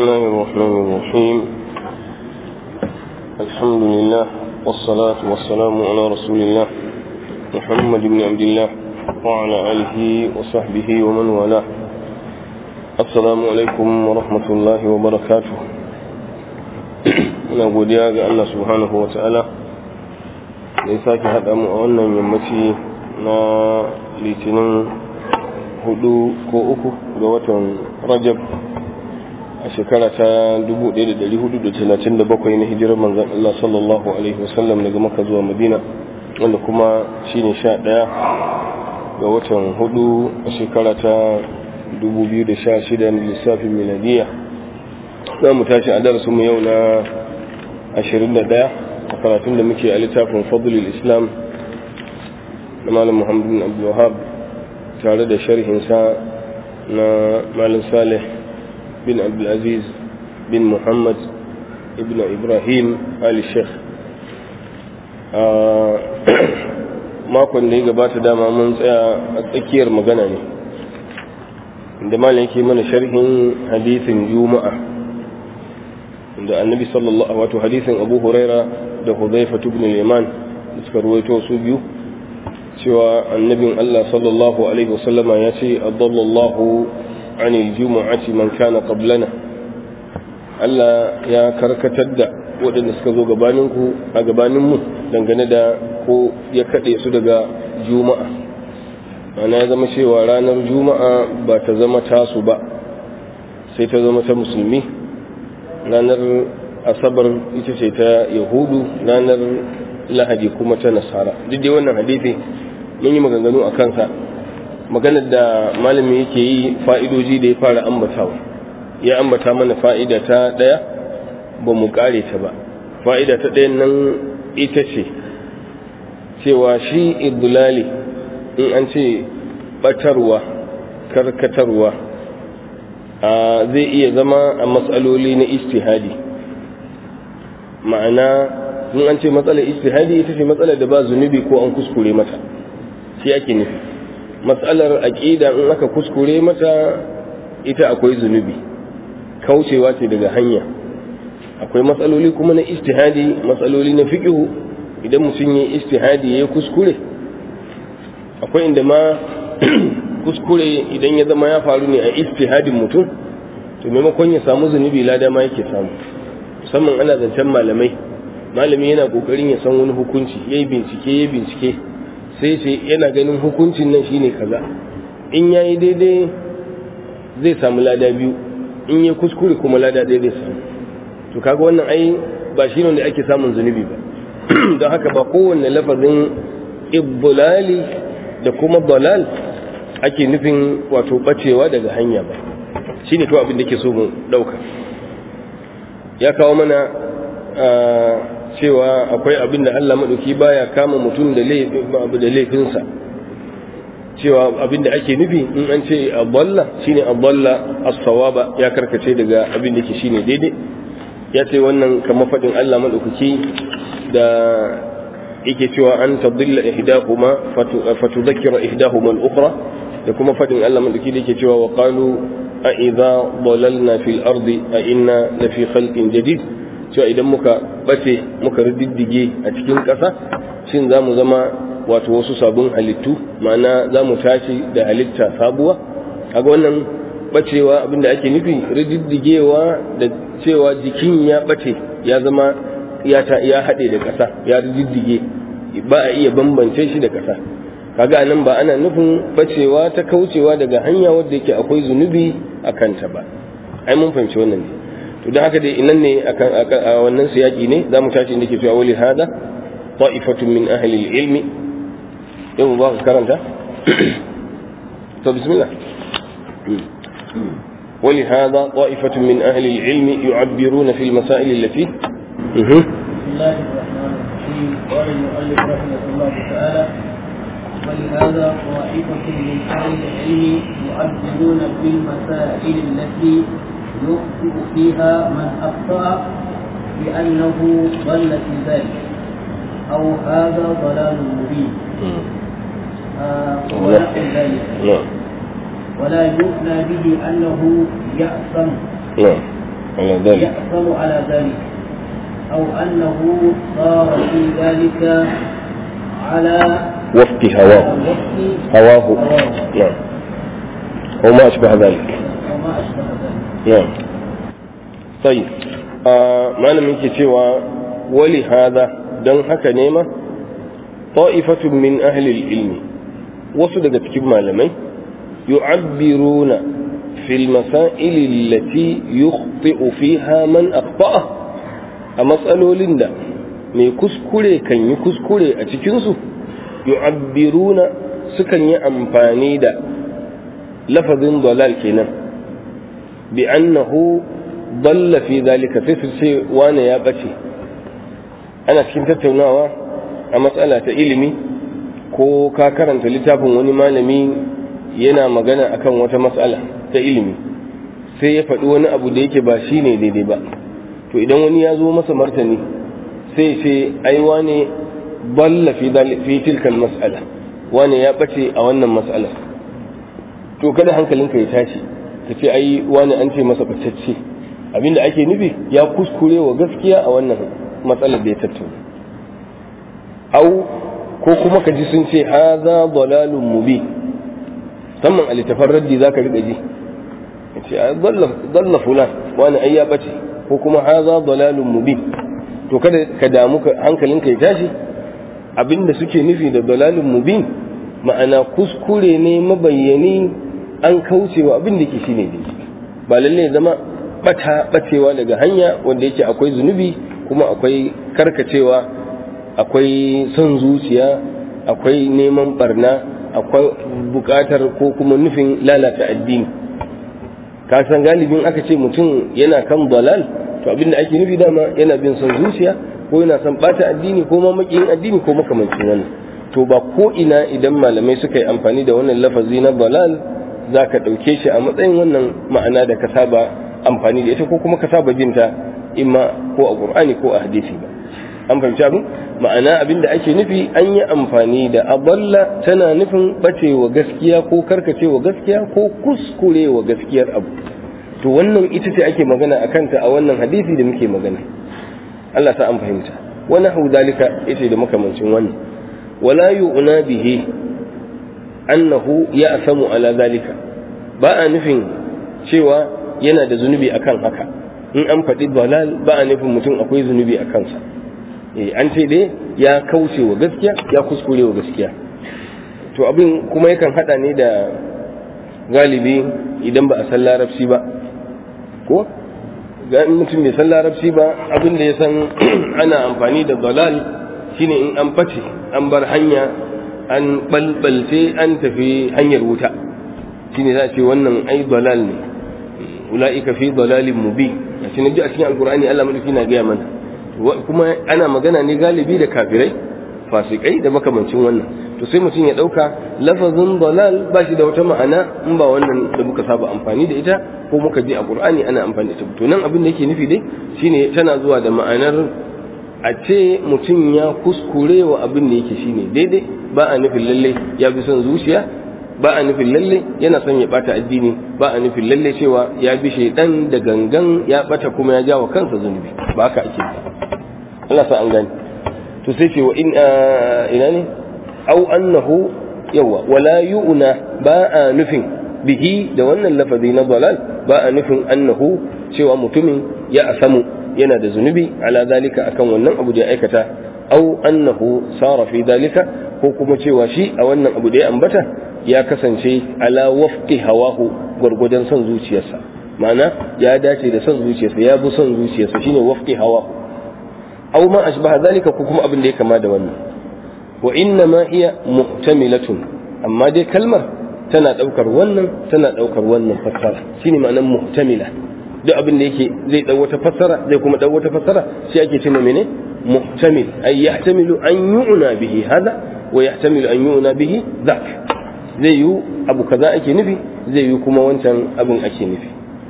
الله الرحمن الرحيم الحمد لله والصلاة والسلام على رسول الله محمد بن عبد الله وعلى آله وصحبه ومن والاه السلام عليكم ورحمة الله وبركاته muna godiya ga Allah subhanahu wa ta'ala da ya sake haɗa mu a wannan yammaci na litinin hudu ko uku ga watan rajab a shekara ta 1437 na hijirar manzan Allah sallallahu Alaihi wasallam daga maka zuwa madina wanda kuma shine sha ɗaya ga watan hudu a shekara ta 2016 na lissafin miladiya za mu tashi a darasinmu yau na 21 a karatun da muke a littafin fadlul islam na malam muhammadu bin abdullahab tare da sharhinsa na malam salih bin abdulaziz bin muhammad ibn ibrahim ali sheikh makon da ya gabata dama mun tsaya a tsakiyar magana ne da malam yake mana sharhin hadisin juma'a da annabi sallallahu wato hadisin abu huraira da hudhaifa ibn al-yaman da suka ruwaito su biyu cewa annabin Allah sallallahu alaihi wasallama ya ce adallallahu anil jumu'ati man kana qablana Allah ya karkatar da waɗanda suka zo gabaninku a gabaninmu dangane da ko ya kaɗe su daga juma'a ana ya zama cewa ranar juma'a ba ta zama tasu ba sai ta zama ta musulmi ranar asabar ita ce ta yahudu ranar lahadi kuma ta nasara duk dai wannan hadisi mun yi maganganu a kansa maganar da malami yake yi fa'idoji da ya fara ambatawa ya ambata mana fa'ida ta ɗaya ba mu ƙare ta ba fa'ida ta ɗayan nan ita ce cewa shi idulali in an ce ɓatarwa karkatarwa zai iya zama a matsaloli na istihadi ma'ana in an ce matsalar istihadi ita ce matsalar da ba zunubi ko an kuskure mata shi ake nufi matsalar aƙida in aka kuskure mata ita akwai zunubi kaucewa ce daga hanya akwai matsaloli kuma na istihadi matsaloli na fiƙihu idan mutum ya istihadi ya kuskure akwai inda ma kuskure idan ya zama ya faru ne a istihadin mutum to maimakon ya samu zunubi lada ma yake samu musamman ana zancen malamai malami yana kokarin ya san wani hukunci ya yi bincike ya bincike sai ce yana ganin hukuncin nan shine kaza in ya yi daidai zai samu lada biyu in ya kuskure kuma lada ɗaya zai samu to kaga wannan ai ba shi ne da ake samun zunubi ba don haka ba kowanne lafazin ibbulali da kuma dalal ake nufin wato bacewa daga hanya ba shi ne kawai abin da ke so mu ɗauka ya kawo mana cewa akwai abin da Allah maɗauki baya kama mutum da laifinsa cewa abin da ake nufi in an ce aballa shine aballa as-sawaba ya karkace daga abin da ke shine daidai ya ce wannan kamar faɗin Allah maɗaukaki da yake cewa an tadilla ihdahuma fatudhakkira ihdahuma al-ukhra da kuma faɗin Allah maɗauki da yake cewa wa qalu a idza dalalna fil ardi a inna la fi khalqin jadid cewa idan muka bace muka riddige a cikin ƙasa shin za mu zama wato wasu sabon halittu ma'ana za mu tashi da halitta sabuwa kaga wannan bacewa abinda ake nufi rididdigewa da cewa jikin ya bace ya zama ya ya haɗe da ƙasa ya rididdige ba a iya bambance shi da ƙasa kaga nan ba ana nufin bacewa ta kaucewa daga hanya wadda yake akwai zunubi a kanta ba ai mun fahimci wannan ne to don haka dai inan ne a wannan siyaki ne za mu tashi da ke cewa wali hada ta'ifatun min ahli ilmi yau ba ka karanta to bismillah ولهذا طائفة من أهل العلم يعبرون في المسائل التي بسم الله الرحمن الرحيم قال المؤلف رحمه الله تعالى ولهذا طائفة من أهل العلم يعبرون في المسائل التي يخطئ فيها من أخطأ بأنه ضل في ذلك أو هذا ضلال مبين آه ونحو ذلك نعم ولا يؤنى به أنه يأثم نعم على ذلك يأثم على ذلك أو أنه صار في ذلك على وفق هواه وفق هواه هواه نعم وما أشبه ذلك وما أشبه ذلك نعم طيب آه ما لم cewa ولهذا don haka ne ma ta'ifatun min ahlil ilmi wasu daga cikin malamai yu'abbiruna fil masail allati yukhti'u fiha man akhta'a a matsalolin da mai kuskure kan yi kuskure a cikin su yu'abbiruna sukan yi amfani da lafazin dalal kenan bi annahu dalla fi zalika sai su ce wane ya bace ana cikin tattaunawa a matsala ta ilimi ko ka karanta littafin wani malami yana magana akan wata matsala ta ilimi sai ya faɗi wani abu da yake ba shi ne daidai ba to idan wani ya zo masa martani sai ce ai wane balla fi fi tilkal mas'ala wane ya bace a wannan mas'ala to kada hankalinka ya tashi ka ce ai wane an ce masa batacce abinda ake nufi ya kuskure wa gaskiya a wannan matsalar da ya tattauna au ko kuma ka ji sun ce haza dalalun mubi musamman a littafin raddi za ka riƙa ji ce dalla fulan wani ai ya ɓace ko kuma haza dalalun mubi to kada ka damu hankalinka ya tashi abinda suke nufi da dalalun mubin ma'ana kuskure ne mabayyani an kaucewa abin da ke shine daidai ba lalle zama bata bacewa daga hanya wanda yake akwai zunubi kuma akwai karkacewa akwai son zuciya akwai neman barna akwai bukatar ko kuma nufin lalata addini ka san galibin aka ce mutum yana kan dalal to abin da ake nufi dama yana bin son zuciya ko yana son bata addini ko ma makiyin addini ko makamancin wannan to ba ko ina idan malamai suka yi amfani da wannan lafazi na dalal za ka ɗauke shi a matsayin wannan ma'ana da ka saba amfani da ita ko kuma ka saba jinta imma ko a qur'ani ko a hadisi ba an fahimci abin ma'ana abin da ake nufi an yi amfani da aballa tana nufin bacewa gaskiya ko karkacewa gaskiya ko kuskurewa gaskiyar abu to wannan ita ce ake magana a kanta a wannan hadisi da muke magana Allah sa an fahimta wani hau dalika ita da makamancin wannan wala yu'na bihi annahu ya asamu ala zalika ba a nufin cewa yana da zunubi akan haka in an faɗi dalal ba a nufin mutum akwai zunubi a kansa eh an ce dai ya kauce wa gaskiya ya kuskure wa gaskiya to abin kuma yakan hada ne da galibi idan ba a san larabci ba ko ga mutum bai san larabci ba abin da ya san ana amfani da dalal shine in an face an bar hanya an balbalce an tafi hanyar wuta shine za a ce wannan ai dalal ne ula'ika fi dalalin mubi a cikin a cikin alkur'ani Allah madauki na gaya mana kuma ana magana ne galibi da kafirai fasikai da makamancin wannan to sai mutum ya dauka lafazin dalal ba shi da wata ma'ana in ba wannan da muka saba amfani da ita ko muka ji a qur'ani ana amfani da ita to nan abin da yake nufi dai shine tana zuwa da ma'anar a ce mutum ya kuskure wa abin da yake shine daidai ba a nufin lalle ya bi son zuciya ba a nufin lalle yana son ya bata addini ba a nufin lalle cewa ya bi shaidan da gangan ya bata kuma ya jawa kansa zunubi ba haka ake ba Allah sa an gani to sai ce wa in ina ne au annahu yawa wala yu'na ba a nufin bihi da wannan lafazi na dalal ba a nufin annahu cewa mutumin ya asamu yana da zunubi ala zalika akan wannan abu da ya aikata au annahu sara fi dalika ko kuma cewa shi a wannan abu da ya ambata ya kasance ala wafqi hawahu gwargwadon son zuciyarsa ma'ana ya dace da son zuciyarsa ya bi son zuciyarsa shine wafqi hawahu aw ma ashbaha zalika ko kuma abin da ya kama da wannan wa inna ma hiya muhtamilatun amma dai kalmar tana daukar wannan tana daukar wannan fassara shine ma'anar muhtamila duk abin da yake zai dau wata fassara zai kuma dau wata fassara shi ake cewa mene muhtamil ay yahtamilu an yu'na bihi hada wa yahtamilu an yu'na bihi dhak zai yi abu kaza ake nufi zai yi kuma wancan abin ake nufi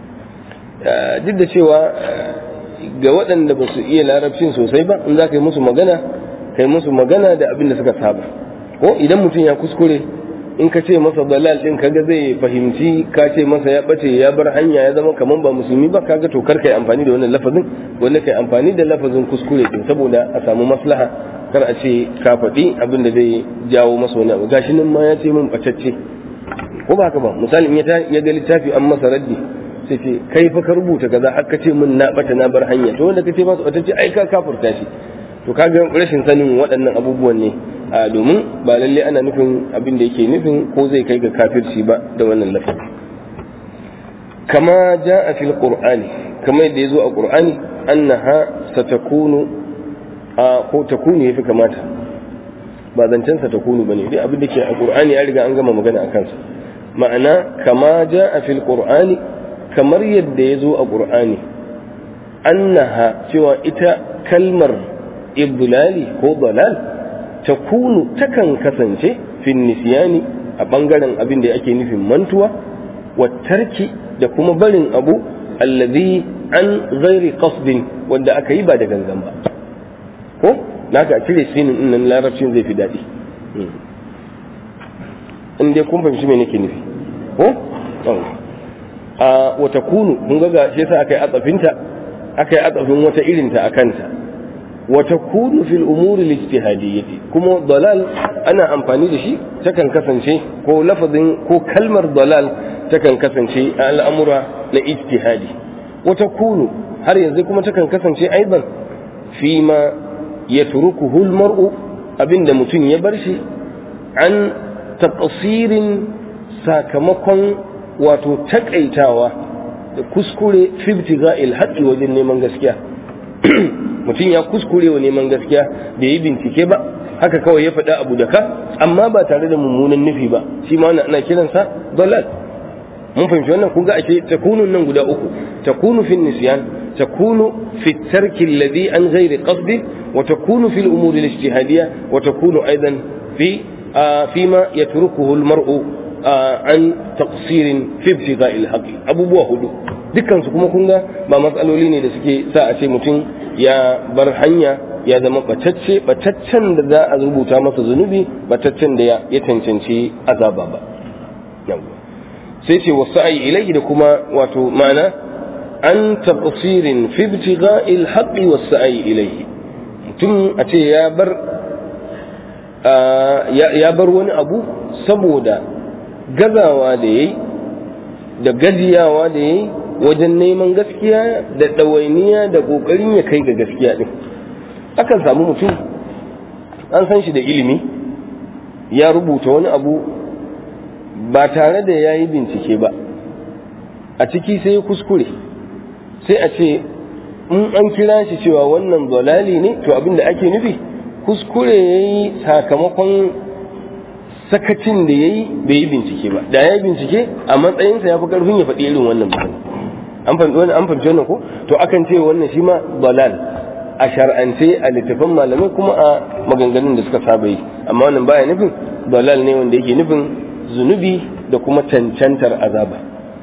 duk da cewa ga waɗanda ba su iya larabcin sosai ba in za ka yi musu magana kai musu magana da abin da suka saba ko idan mutum ya kuskure in ka ce masa dalal din kaga zai fahimci ka ce masa ya bace ya bar hanya ya zama kaman ba musulmi ba kaga to kar kai amfani da wannan lafazin wanda kai amfani da lafazin kuskure din saboda a samu maslaha kar a ce ka faɗi abin da zai jawo masa wani abu gashi nan ma ya ce min bacacce ko ba haka ba misali in ya ga littafi an masa raddi sai ce kai fa ka rubuta kaza har ka ce min na bata na bar hanya to wanda ka ce masa bacacce ai ka kafurta shi to kaga rashin sanin waɗannan abubuwan ne a domin ba lalle ana nufin abin da yake nufin ko zai kai ga kafirci ba da wannan lafazi kama a fil qur'ani kama yadda yazo a qur'ani annaha satakunu a ko takunu yafi kamata ba zancen satakunu bane dai abin da ke a qur'ani ya riga an gama magana akan sa ma'ana kama a fil qur'ani kamar yadda yazo a qur'ani annaha cewa ita kalmar ibdulali ko dalal takunu takan kasance fin nisyani a bangaren abin da ake nufin mantuwa wa tarki da kuma barin abu alladhi an ghairi qasdin wanda aka yi ba da gangan ba ko naka cire sinin din nan larabcin zai fi daɗi in dai kun fahimci me nake nufi ko a wa takunu kun ga shi yasa aka yi atsafinta aka yi atsafin wata irinta a kanta وتكون في الأمور الاجتهادية كما ضلال أنا أمفاني دشي تكن كسن شيء كو لفظ كو كلمة ضلال تكن كسن شيء الأمر لاجتهادي وتكون هل ينزل تكن كسن شيء أيضا فيما يتركه المرء أبن متن يبرشي عن تقصير ساكمكن وتتكأيتاوا kuskure fi ibtiga'il haqqi wajen neman gaskiya mutum ya kuskure wa neman gaskiya da yi bincike ba haka kawai ya faɗa abu da ka amma ba tare da mummunan nufi ba shi ma ana kiransa dalal mun fahimci wannan kun ga ake takunu nan guda uku takunu fi nisyan takunu fi tarki alladhi an ghairi qasdi wa takunu fi al-umuri al-ijtihadiyya wa takunu aidan fi فيما يتركه المرء عن تقصير في ابتغاء الحق abubuwa hudu dukkan su kuma kun ga ba matsaloli ne da suke sa a ce mutum ya bar hanya ya zama batacce bataccen da za a rubuta masa zunubi bataccen da ya cancanci azaba ba sai ce wasu ayi ilaihi da kuma wato ma'ana an taqsirin fi ibtigha'il haqqi wasu ayi ilaihi mutum a ce ya bar ya bar wani abu saboda gazawa da yayi da gajiyawa da yayi wajen neman gaskiya da ɗawainiya da ƙoƙarin ya kai ga gaskiya ɗin akan samu mutum an san shi da ilimi ya rubuta wani abu ba tare da ya yi bincike ba a ciki sai ya kuskure sai a ce in an kira shi cewa wannan zolali ne to abin da ake nufi kuskure ya yi sakamakon sakacin da ya yi bai yi bincike ba da ya yi bincike a matsayinsa ya fi ƙarfin ya faɗi irin wannan mutum an fahimci wannan an fahimci wannan ko to akan ce wannan shi ma dalal a shar'ance a littafin malamai kuma a maganganun da suka saba yi amma wannan baya nufin dalal ne wanda yake nufin zunubi da kuma cancantar azaba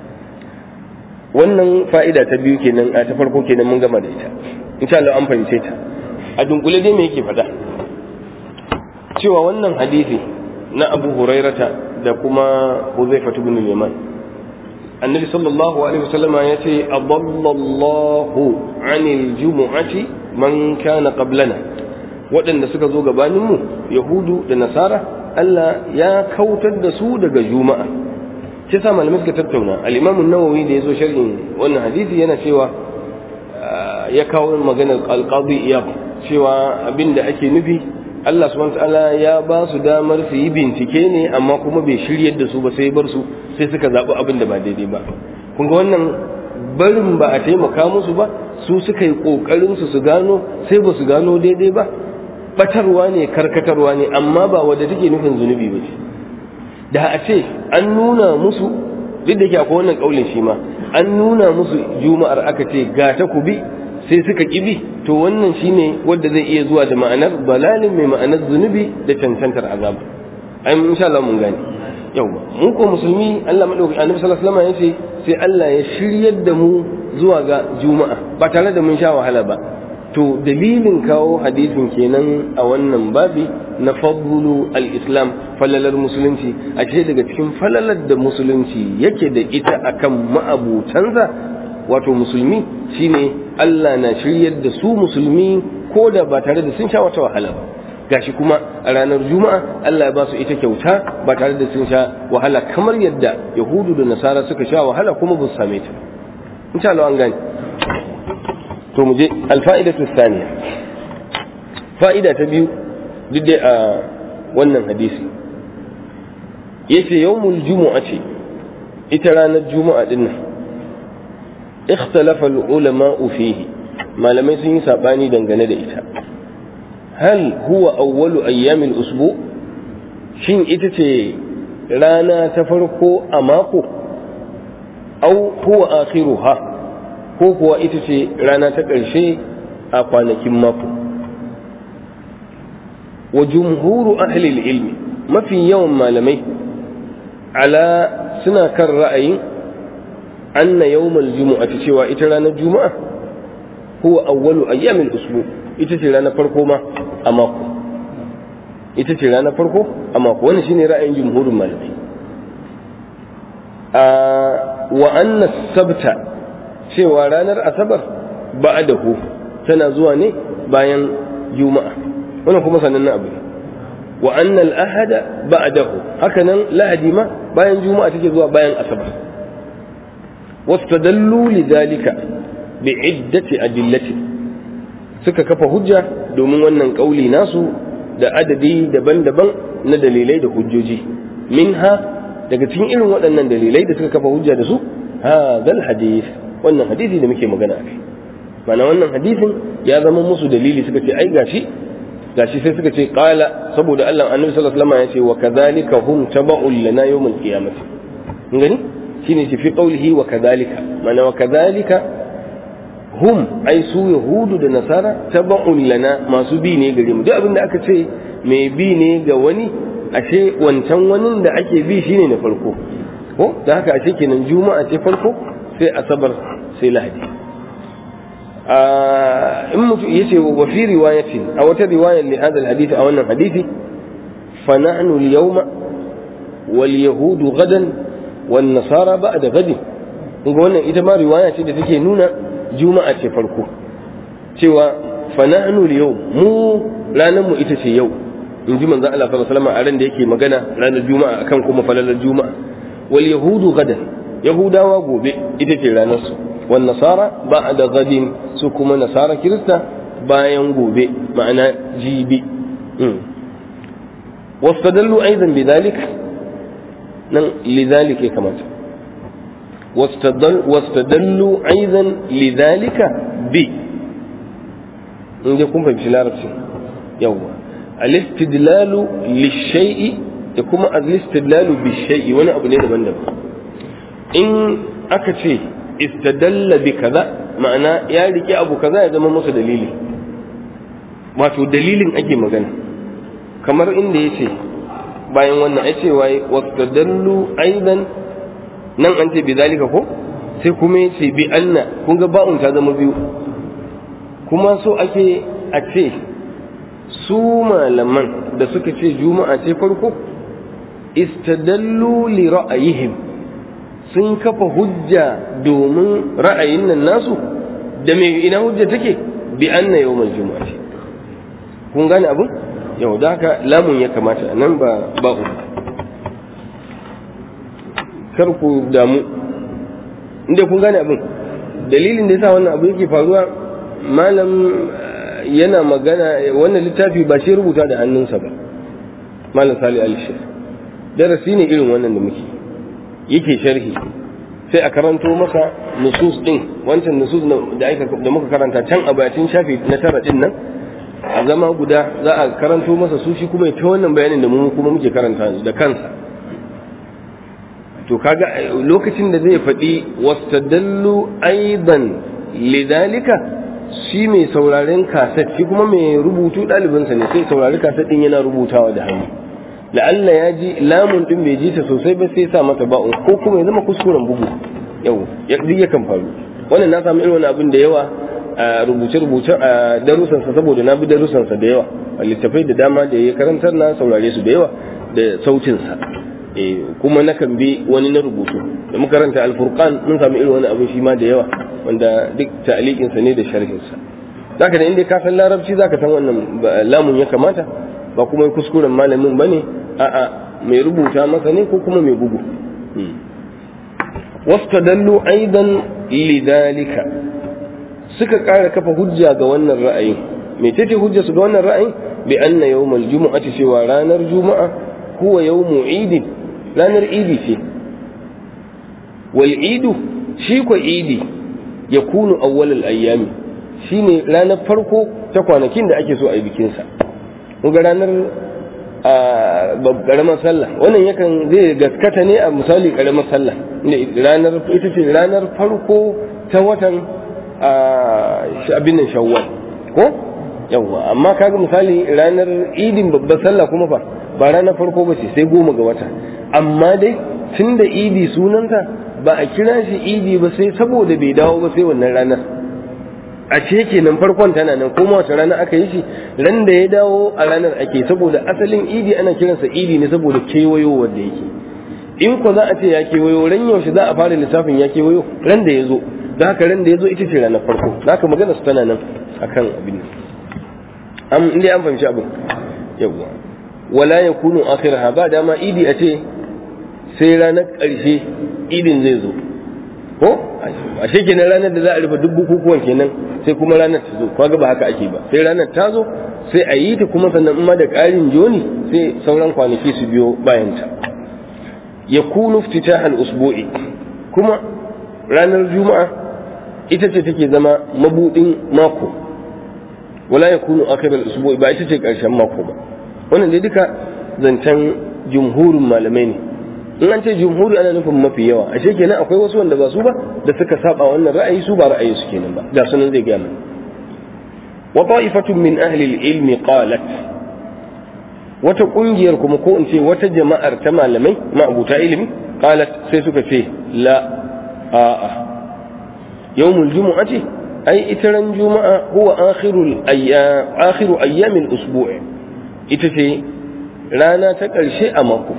wannan fa'ida ta biyu kenan a ta farko kenan mun gama da ita insha Allah an fahimce ta a dunkule dai me yake faɗa cewa wannan hadisi na Abu Hurairata da kuma Huzaifa ibn al-Yaman annabi sallallahu alaihi wasallam ya ce adallallahu anil jumu'ati man kana qablana waɗanda suka zo gabanin mu yahudu da nasara Allah ya kautar da su daga juma'a shi sa malamai suka tattauna al-imam an-nawawi da yazo sharhin wannan hadisi yana cewa ya kawo maganar al-qadi iyab cewa abinda ake nufi Allah subhanahu ta'ala ya ba su damar su yi bincike ne amma kuma bai shiryar da su ba sai bar su sai suka zaɓi abin da ba daidai ba kun ga wannan barin ba a taimaka musu ba su suka yi ƙoƙarin su su gano sai ba su gano daidai ba batarwa ne karkatarwa ne amma ba wadda take nufin zunubi ba ce da a ce an nuna musu duk da ke akwai wannan ƙaulin shi ma an nuna musu juma'ar aka ce ga ta ku bi sai suka kibi to wannan shine wanda zai iya zuwa da ma'anar balalin mai ma'anar zunubi da cancantar azab ai insha Allah mun gane yawa mu ko musulmi Allah madauki annabi sallallahu alaihi wasallam yace sai Allah ya shiryar da mu zuwa ga juma'a ba tare da mun sha wahala ba to dalilin kawo hadisin kenan a wannan babi na fadlu al-islam falalar musulunci a ce daga cikin falalar da musulunci yake da ita akan ma'abutansa wato musulmi shine Allah na shiryar da su musulmi ko da ba tare da sun sha wata wahala ba gashi kuma a ranar juma'a Allah ya ba su ita kyauta ba tare da sun sha wahala kamar yadda yahudu da nasara suka sha wahala kuma ba su same ta insha Allah an gane to mu je alfa'idatu thaniya fa'ida ta biyu duk dai a wannan hadisi yace yawmul jumu'a ce ita ranar juma'a din nan ikhtalafa al-ulama'u fihi malamai sun yi sabani dangane da ita hal huwa awwalu ayyamil usbu shin ita ce rana ta farko a mako au huwa akhiruha ko kuwa ita ce rana ta ƙarshe a kwanakin mako wa jumhuru ahli ilmi mafi yawan malamai ala suna kan ra'ayin anna yawmal jumu'ati cewa ita ranar juma'a huwa awwalu ayyamil usbu ita ce ranar farko ma a mako ita ce ranar farko a mako wannan shine ra'ayin jumhurin malamai a wa anna sabta cewa ranar asabar ba'dahu tana zuwa ne bayan juma'a wannan kuma sanannen abu ne wa anna al-ahada ba'dahu haka nan lahadi ma bayan juma'a take zuwa bayan asabar wastadallu lidhalika bi'iddati adillati suka kafa hujja domin wannan kauli nasu da adadi daban-daban na dalilai da hujjoji minha daga cikin irin waɗannan dalilai da suka kafa hujja da su hadal hadith wannan hadisi da muke magana a kai mana wannan hadisin ya zama musu dalili suka ce ai gashi gashi sai suka ce qala saboda Allah annabi sallallahu alaihi wasallam ya ce wa kadhalika hum taba'un lana yawmal qiyamati gani shine shi fi qawlihi wa kadhalika mana wa kadhalika hum ai su yahudu da nasara taba'un lana masu bi ne gare mu duk abin da aka ce mai bi ne ga wani ashe wancan wani da ake bi shine na farko ko da haka ashe kenan juma'a ce farko sai asabar sai lahadi in mutu yace wa fi riwayatin a wata riwayar li hadal hadisi a wannan hadisi fa nahnu al-yawma wal yahudu gadan wan nasara ba'da gadi kuma wannan ita ma riwaya ce da take nuna juma'a ce farko cewa fa nahnu al-yawm mu ranar mu ita ce yau in ji manzo Allah sallallahu alaihi wasallam a ran da yake magana ranar juma'a akan kuma falalar juma'a wal yahudu gadan yahudawa gobe ita ce ranar su wan nasara ba'da gadin su kuma nasara kirista bayan gobe ma'ana jibi واستدلوا أيضا بذلك لذلك كما واستدل واستدلوا أيضا لذلك ب إن يكون في العرب يوم الاستدلال للشيء يكون الاستدلال بالشيء وانا أبو نيدا من إن أكتشي استدل بكذا معنى يا لك أبو كذا إذا ما مصر دليلي wato dalilin ake magana kamar inda ya ce bayan wannan ya ce waye wastadallu aidan nan an ce bi zalika ko sai kuma ya ce bi anna kun ga ba'un ta zama biyu kuma so ake a ce su malaman da suka ce juma'a ce farko istadallu li ra'ayihim sun kafa hujja domin ra'ayin nan nasu da me ina hujja take bi anna yawmal juma'a ce kun gane abin yau da haka lamun ya kamata nan ba ba'u kar ku damu inda kun gane abin dalilin da yasa wannan abu yake faruwa malam yana magana wannan littafi ba shi rubuta da hannunsa ba malam sali alishir darasi ne irin wannan da muke yake sharhi sai a karanto maka nusus din wancan nusus da muka karanta can a bayatin shafi na tara din nan a zama guda za a karanto masa su shi kuma ta wannan bayanin da mu kuma muke karanta da kansa to kaga lokacin da zai faɗi wastadallu aidan lidalika shi mai sauraren kaset shi kuma mai rubutu ɗalibinsa ne sai saurari kaset ɗin yana rubutawa da hannu la'alla ya ji lamun ɗin bai ji ta sosai ba sai sa mata ba'un ko kuma ya zama kuskuren bugu yau ya duk yakan faru wannan na samu irin wani abin da yawa a rubuce-rubuce a darussansa saboda na bi darussansa da yawa a littafai da dama da ya karantar na saurare su da yawa da sautinsa kuma na kan bi wani na rubutu da makaranta alfurqan mun samu irin wani abin shi ma da yawa wanda duk ta'alikinsa ne da sharhinsa zaka da inda ka san larabci zaka san wannan lamun ya kamata ba kuma kuskuren malamin bane a'a mai rubuta masa ne ko kuma mai bugu wastadallu aidan lidalika suka ƙara kafa hujja ga wannan ra'ayin me ce hujja su ga wannan ra'ayin bi anna yawmal jumu'ati cewa ranar juma'a huwa yawmu idin ranar idi ce wal idu shi ko idi yakunu awwal al ayyami shine ranar farko ta kwanakin da ake so a yi bikin sa ga ranar a karamar sallah wannan yakan zai gaskata ne a misali karamar sallah ranar ita ce ranar farko ta watan abin nan shawwal ko yawwa amma kaga misali ranar idin babbar sallah kuma fa ba ranar farko ba ce sai goma ga wata amma dai tun da idi sunanta ba a kira shi idi ba sai saboda bai dawo ba sai wannan ranar a ce kenan farkon tana nan kuma wata rana aka yi shi ran da ya dawo a ranar ake saboda asalin idi ana kiransa idi ne saboda kewayo wanda yake in ko za a ce ya kewayo ran yaushe za a fara lissafin ya kewayo ran da ya zo da haka ran da ya zo ita ce ranar farko da haka magana su tana nan akan abin an inda an fahimci abin yawwa wala ya kunu akhiraha ba dama idi a ce sai ranar ƙarshe idin zai zo ko a kenan ranar da za a rufe duk bukukuwan kenan sai kuma ranar ta zo kaga ba haka ake ba sai ranar ta zo sai a yi ta kuma sannan in ma da ƙarin joni sai sauran kwanaki su biyo bayan ta ya kunu fitahal usbu'i kuma ranar juma'a ita ce take zama mabudin mako wala ya kunu akhiral usbu'i ba ita ce ƙarshen mako ba wannan dai duka zancen jumhurin malamai ne in an ce jumhuri ana nufin mafi yawa ashe kenan akwai wasu wanda ba su ba da suka saba wannan ra'ayi su ba ra'ayi su kenan ba ga sunan zai gaya wa ta'ifatun min ahli al-ilmi qalat wata kungiyar kuma ko in ce wata jama'ar ta malamai ma'abuta ilimi qalat sai suka ce la a'a yawmul jumu'ati ai ita ran juma'a huwa akhirul ayyam akhiru ayyamil usbu' ita ce rana ta ƙarshe a mako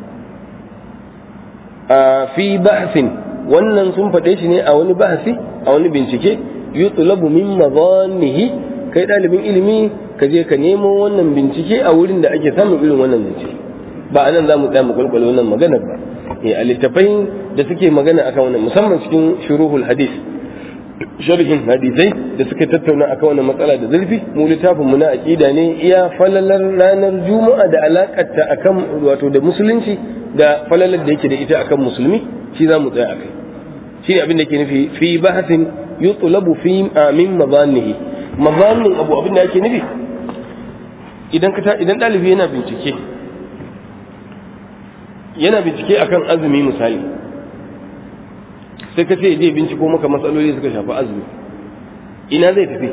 a fi ba'sin wannan sun faɗe shi ne a wani bahasi a wani bincike yutlabu min madhannihi kai ɗalibin ilimi ka je ka nemo wannan bincike a wurin da ake samun irin wannan bincike ba anan za mu tsaya mu kwalkwale wannan maganar ba eh a littafai da suke magana akan wannan musamman cikin shuruhul hadis sharhin hadisai da suka tattauna akan wannan matsala da zurfi mu littafin mu na aqida ne iya falalar ranar juma'a da alakarta akan wato da musulunci da falalar da yake da ita akan musulmi shi za mu tsaya akai shi ne abin da ke nufi fi bahasin yutlabu fi amin mazannihi mazannin abu abin da yake nufi idan ka idan dalibi yana bincike yana bincike akan azumi misali sai ka ce je binciko maka matsaloli suka shafi azumi ina zai tafi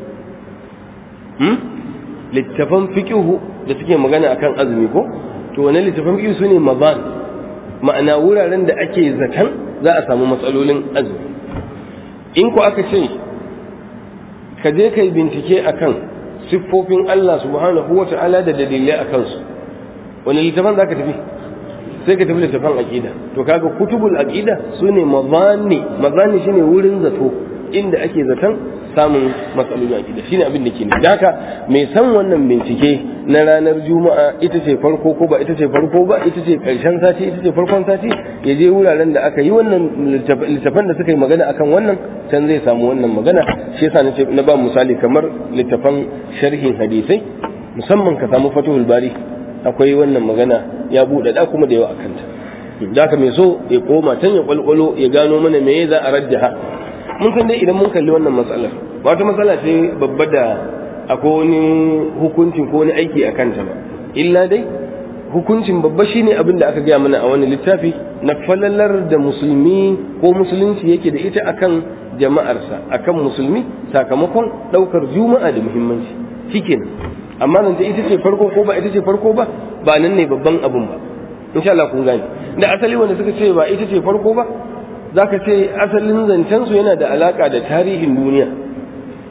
littafan fiqihu da suke magana akan azumi ko to wani littafan fiqihu sune mazan ma'ana wuraren da ake zaton za a samu matsalolin azumi in ko aka ce ka je kai bincike akan siffofin Allah subhanahu wa ta'ala da dalilai a kansu wani littafan za ka tafi sai ka tafi littafan aqida to kaga kutubul aqida sune mazani mazani shine wurin zato inda ake zaton samun matsalolin aqida shine abin da ke nufi haka mai san wannan bincike na ranar juma'a ita ce farko ko ba ita ce farko ba ita ce karshen sati ita ce farkon sati ya je wuraren da aka yi wannan littafan da suka yi magana akan wannan can zai samu wannan magana shi yasa nace na ba misali kamar littafan sharhin hadisai musamman ka samu fatuhul bari akwai wannan magana ya buɗe da kuma da yawa a kanta da ka mai so ya koma can ya kwalkwalo ya gano mana me za a rajjaha mun san dai idan mun kalli wannan matsalar ba wata matsala ce babba da akwai wani hukuncin ko wani aiki a kanta ba illa dai hukuncin babba shine abin da aka gaya mana a wani littafi na falalar da musulmi ko musulunci yake da ita akan jama'arsa akan musulmi sakamakon ɗaukar juma'a da muhimmanci shikenan amma nan ta ita ce farko ko ba ita ce farko ba ba nan ne babban abun ba insha Allah kun gane da asali wanda suka ce ba ita ce farko ba zaka ce asalin zancen su yana da alaka da tarihin duniya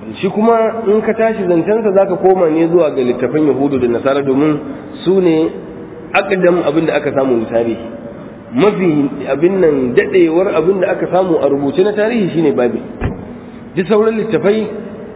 shi kuma in ka tashi zancensa za ka koma ne zuwa ga littafan yahudu da nasara domin su ne akadam abin da aka samu na tarihi mafi abin nan dadewar abin da aka samu a rubuce na tarihi shine babi duk sauran littafai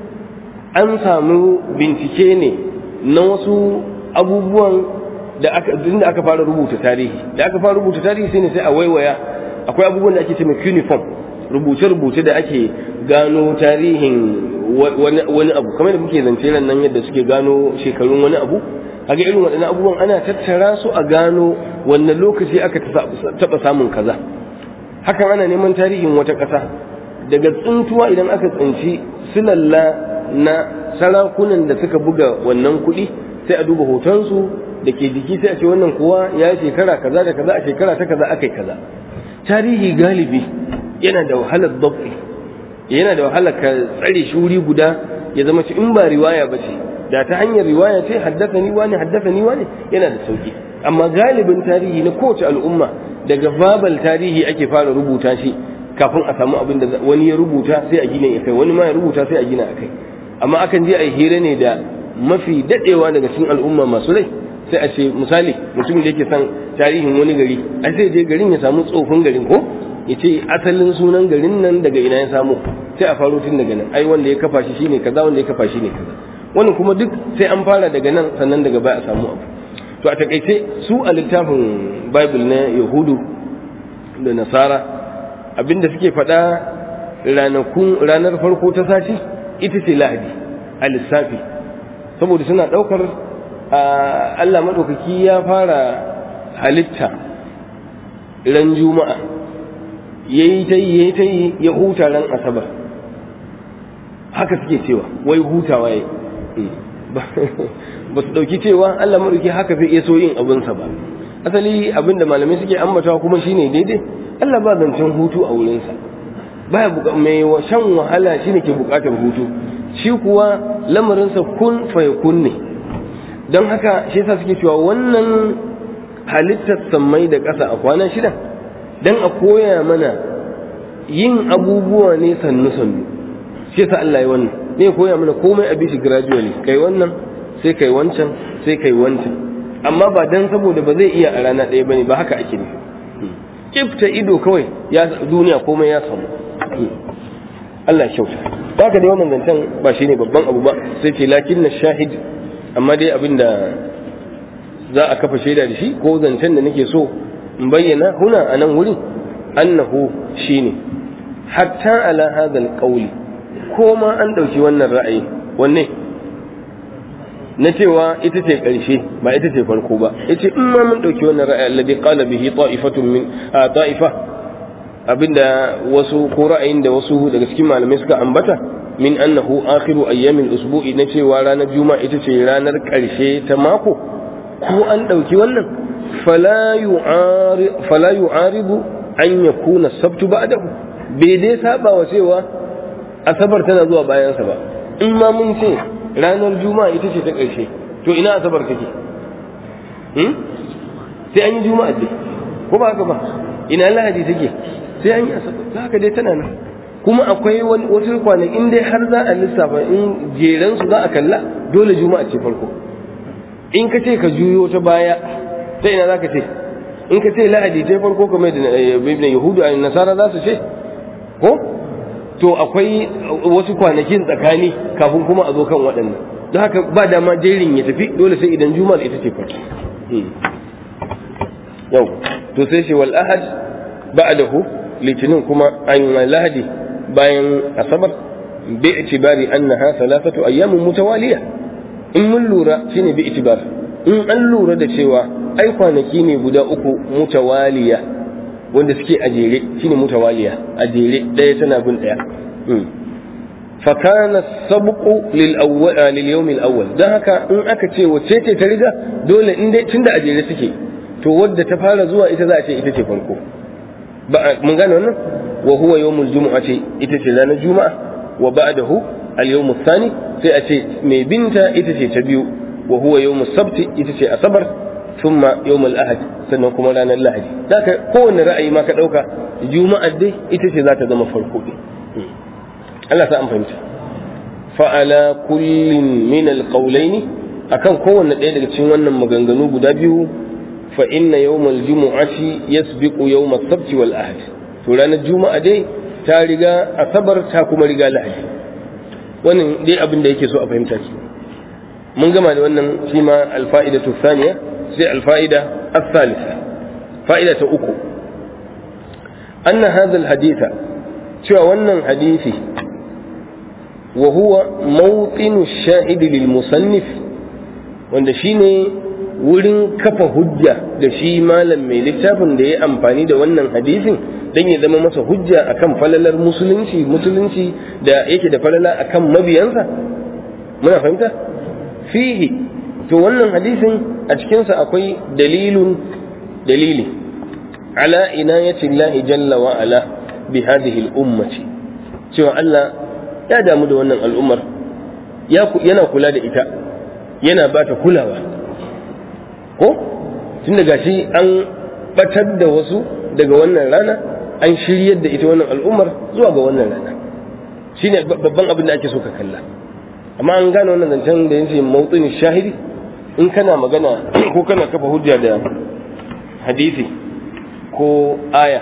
an samu bincike ne na wasu abubuwan da aka da aka fara rubuta tarihi da aka fara rubuta tarihi sai ne sai a waiwaya akwai abubuwan da ake cewa cuneiform rubuce-rubuce da ake gano tarihin wani abu kamar da muke zance ran nan yadda suke gano shekarun wani abu kaga irin waɗannan abubuwan ana tattara su a gano wannan lokaci aka taɓa samun kaza hakan ana neman tarihin wata ƙasa daga tsintuwa idan aka tsinci silalla na sarakunan da suka buga wannan kuɗi sai a duba hotonsu da ke jiki sai a ce wannan kuwa ya shekara kaza da kaza a shekara ta kaza aka yi kaza tarihi galibi yana da wahalar dab'i yana da wahalar ka tsare shi wuri guda ya zama ci in ba riwaya ba ce da ta hanyar riwaya ce haddasa ni wani haddasa ni wani yana da sauki amma galibin tarihi na kowace al'umma daga babal tarihi ake fara rubuta shi kafin a samu abin da wani ya rubuta sai a gina ya kai wani ma ya rubuta sai a gina a kai amma akan je a yi hira ne da mafi dadewa daga cikin al'umma masu rai sai a ce misali mutumin da yake son tarihin wani gari a sai je garin ya samu tsofin garin ko ya ce asalin sunan garin nan daga ina ya samu sai a faro tun daga nan ai wanda ya kafa shi shine kaza wanda ya kafa shi ne kaza wannan kuma duk sai an fara daga nan sannan daga baya a samu abu to a takaice su a littafin bible na yahudu da nasara abinda suke faɗa ranakun ranar farko ta sati ita ce lahadi a lissafi saboda suna ɗaukar Allah maɗaukaki ya fara halitta ran juma'a ya yi ta yi ya yi ta yi ya huta ran asabar haka suke cewa wai hutawa ya ba su ɗauki cewa Allah maɗauki haka zai iya so yin abinsa ba asali abinda malamai suke ambatawa kuma shine daidai Allah ba zancen hutu a wurinsa baya mai shan wahala shine ke bukatar hutu shi kuwa lamarinsa kun fayakun ne don haka shi yasa suke cewa wannan halittar sammai da ƙasa a kwana shida don a koya mana yin abubuwa ne sannu sannu shi yasa Allah ya wannan ne koya mana komai a bishi gradually kai wannan sai kai wancan sai kai wancan amma ba dan saboda ba zai iya a rana ɗaya bane ba haka ake nufi kifta ido kawai ya duniya komai ya samu Allah ya kyauta haka dai wannan zancen ba shine babban abu ba sai ce lakin na shahid amma dai abinda za a kafa shaida da shi ko zancen da nake so in bayyana huna a nan wurin annahu shine hatta ala hadha alqawli ko ma an dauki wannan ra'ayi wanne na cewa ita ce ƙarshe ba ita ce farko ba yace in ma mun dauki wannan ra'ayi alladhi qala bihi ta'ifatun min ta'ifa abinda wasu ko ra'ayin da wasu daga cikin malamai suka ambata min annahu akhiru ayyamil usbu'i na cewa ranar juma'a ita ce ranar ƙarshe ta mako ko an dauki wannan fala yu'ari fala yu'aribu an yakuna sabtu ba'dahu bai dai saba wa cewa asabar tana zuwa bayansa ba in ma mun ce ranar juma'a ita ce ta ƙarshe to ina asabar take sai an yi juma'a dai ko ba haka ba ina lahadi take sai an yi asabar za haka dai tana nan kuma akwai wasu kwanakin dai har za a lissafa in jeren su za a kalla dole juma'a ce farko in ka ce ka juyo ta baya ta ina za ka ce in ka ce lahadi ta farko kamar da yahudu a nasara za su ce ko to akwai wasu kwanakin tsakani kafin kuma a zo kan waɗannan don haka ba dama jerin ya tafi dole sai idan juma'ar ita ce farko yau to sai shi wal ahad ba'dahu litinin kuma an lahadi bayan asabar bi itibari annaha thalathatu ayyamin mutawaliya in mun lura shine bi itibar in an lura da cewa ai kwanaki ne guda uku mutawaliya wanda suke a jere shine mutawaliya a jere daya tana bin daya fa kana sabqu lil awwal lil yawm al awwal dan haka in aka ce wace ce ta riga dole in dai tunda a jere suke to wadda ta fara zuwa ita za a ce ita ce farko ba mun gane wannan wa huwa yawmul jumu'ati ita ce ranar juma'a wa ba'dahu al yawm thani sai a ce mai binta ita ce ta biyu wa huwa yawmus sabti ita ce asabar thumma yawmul ahad sannan kuma ranar lahadi zaka kowanne ra'ayi ma ka dauka juma'ar dai ita ce za ta zama farko din Allah sa an fahimta fa'ala kullin min alqawlaini akan kowanne ɗaya daga cikin wannan maganganu guda biyu fa inna yawmal jumu'ati yasbiqu yawmas sabti wal ahad to ranar juma'a dai ta riga asabar ta kuma riga lahadi wannan dai abin da yake so a fahimta ki mun gama da wannan shi ma alfa'idatu thaniya sai alfa'ida الثالثة فائدة أكو أن هذا الحديث شو wannan hadisi وهو موطن الشاهد للمصنف wanda shine wurin kafa hujja da shi malam mai littafin da ya amfani da wannan hadisin don ya zama masa hujja akan falalar musulunci musulunci da yake da falala akan mabiyansa muna fahimta fihi to wannan hadisin a cikinsa akwai dalilun dalili ala inayati Allah jalla wa ala bi hadhihi al-ummati cewa Allah ya damu da wannan al'ummar yana kula da ita yana ba ta kulawa ko tun daga shi an batar da wasu daga wannan rana an shiryar da ita wannan al'ummar zuwa ga wannan rana shine babban abin da ake so ka kalla amma an gane wannan zancen da yace mawtsin shahidi in kana magana ko kana kafa hujja da hadisi ko aya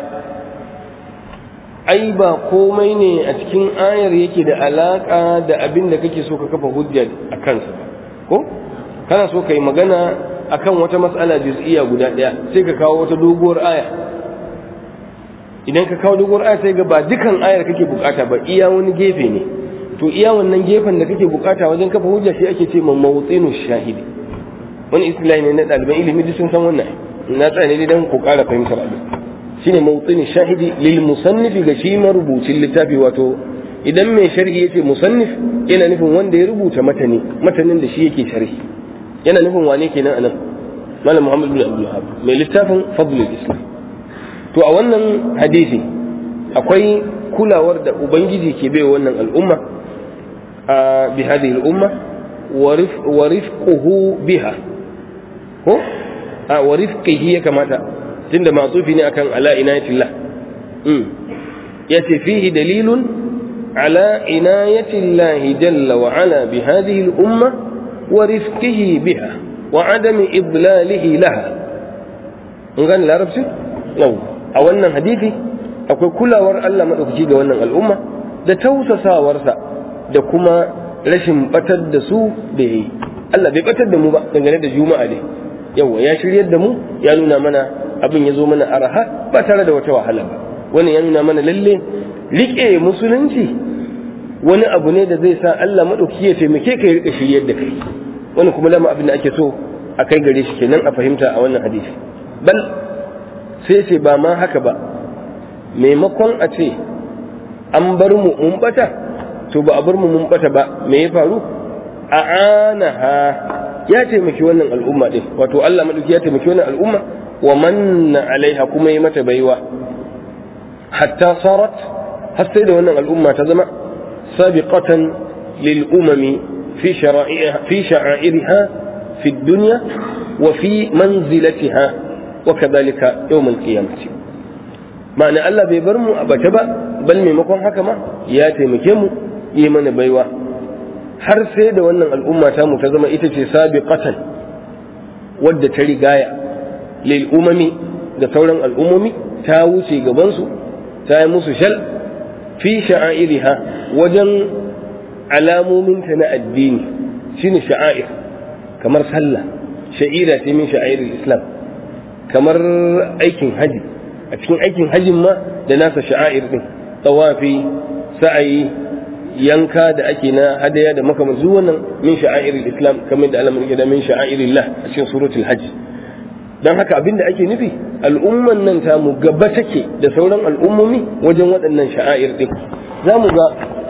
ai ba komai ne a cikin ayar yake da alaka da abin da kake so ka kafa hujja a kansa ba ko kana so ka yi magana akan wata matsala juz'iyya guda ɗaya sai ka kawo wata doguwar aya idan ka kawo doguwar aya sai ga ba dukan ayar kake bukata ba iya wani gefe ne to iya wannan gefen da kake bukata wajen kafa hujja shi ake ce mawtsinu shahidi wani istilahi ne na ɗaliban ilimi duk sun san wannan na tsaya ne dan ku ƙara fahimtar abin shine mawtsinu shahidi lil musannifi ga shi marubucin littafi wato idan mai sharhi yace musannif yana nufin wanda ya rubuta matani matanin da shi yake sharhi yana nufin wane kenan anan malam muhammad bin abdul wahab mai littafin fadlul islam to a wannan hadisi akwai kulawar da ubangiji ke bai wannan al'umma a bi hadhihi al'umma wa rifquhu biha ko a wa rifqihi ya kamata tunda ma'tufi ne akan ala inayatillah yace fihi dalilun على عناية الله جل وعلا بهذه الأمة ورفقه بها وعدم إضلاله لها نقول العرب سي نو أولنا حديثي akwai kulawar Allah maɗaukaki ga wannan al'umma da tausasawarsa da kuma rashin batar da su da ya yi Allah bai batar da mu ba dangane da juma'a ne yawa ya shiryar da mu ya nuna mana abin ya zo mana araha ba tare da wata wahala ba wannan ya nuna mana lalle riƙe musulunci wani abu ne da zai sa Allah maɗauki ya taimake ka ya riƙa shiryar da kai wani kuma lama abin da ake so a kai gare shi kenan a fahimta a wannan hadisi bal sai ce ba ma haka ba maimakon a ce an bar mu mun bata to ba a bar mu mun bata ba me ya faru a anaha ya taimaki wannan al'umma din wato Allah maɗauki ya taimaki wannan al'umma wa manna alaiha kuma ya mata baiwa hatta sarat har sai da wannan al'umma ta zama sabiqatan lil umami fi shara'iha fi sha'airiha fi dunya wa fi manzilatiha wa kadhalika yawm al-qiyamah ma'ana Allah bai bar mu a bace ba bal maimakon haka ma ya taimake mu yi mana baiwa har sai da wannan al'umma ta mu ta zama ita ce sabiqatan wadda ta rigaya lil umami da sauran al'ummomi ta wuce gabansu ta yi musu shal fi sha'airiha wajen alamominta na addini shine sha'air kamar sallah sha'ira ce min sha'airul islam kamar aikin haji a cikin aikin hajin ma da nasa sha'air din tawafi sa'ayi yanka da ake na hadaya da makamantu wannan min sha'airul islam kamar da alamun da min sha'airillah a cikin suratul hajj don haka abinda ake nufi al'umman nan ta mu gaba take da sauran al'ummomi wajen waɗannan sha'air ɗin za mu ga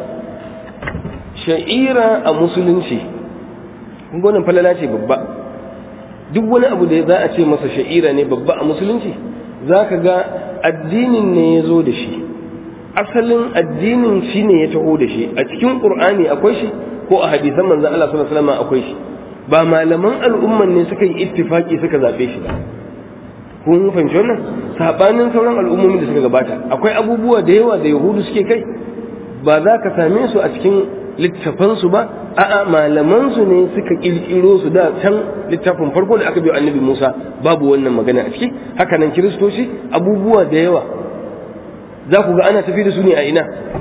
sha'ira a musulunci gwanin falala ce babba duk wani abu da za a ce masa sha'ira ne babba a musulunci za ka ga addinin ne ya zo da shi asalin addinin shi ne ya taho da shi a cikin ƙur'ani akwai shi ko a hadisan manzan Allah sallallahu alaihi wasallam akwai shi ba malaman al'umman ne suka yi ittifaki suka zaɓe shi ba kun fahimci wannan sabanin sauran al'ummomin da suka gabata akwai abubuwa da yawa da yahudu suke kai ba za ka same su a cikin littafansu ba a'a malamansu ne suka kirkiro su da can littafin farko da aka biyo annabi Musa babu wannan magana a ciki haka nan kiristoci abubuwa da yawa za ku ga ana tafi da su ne a ina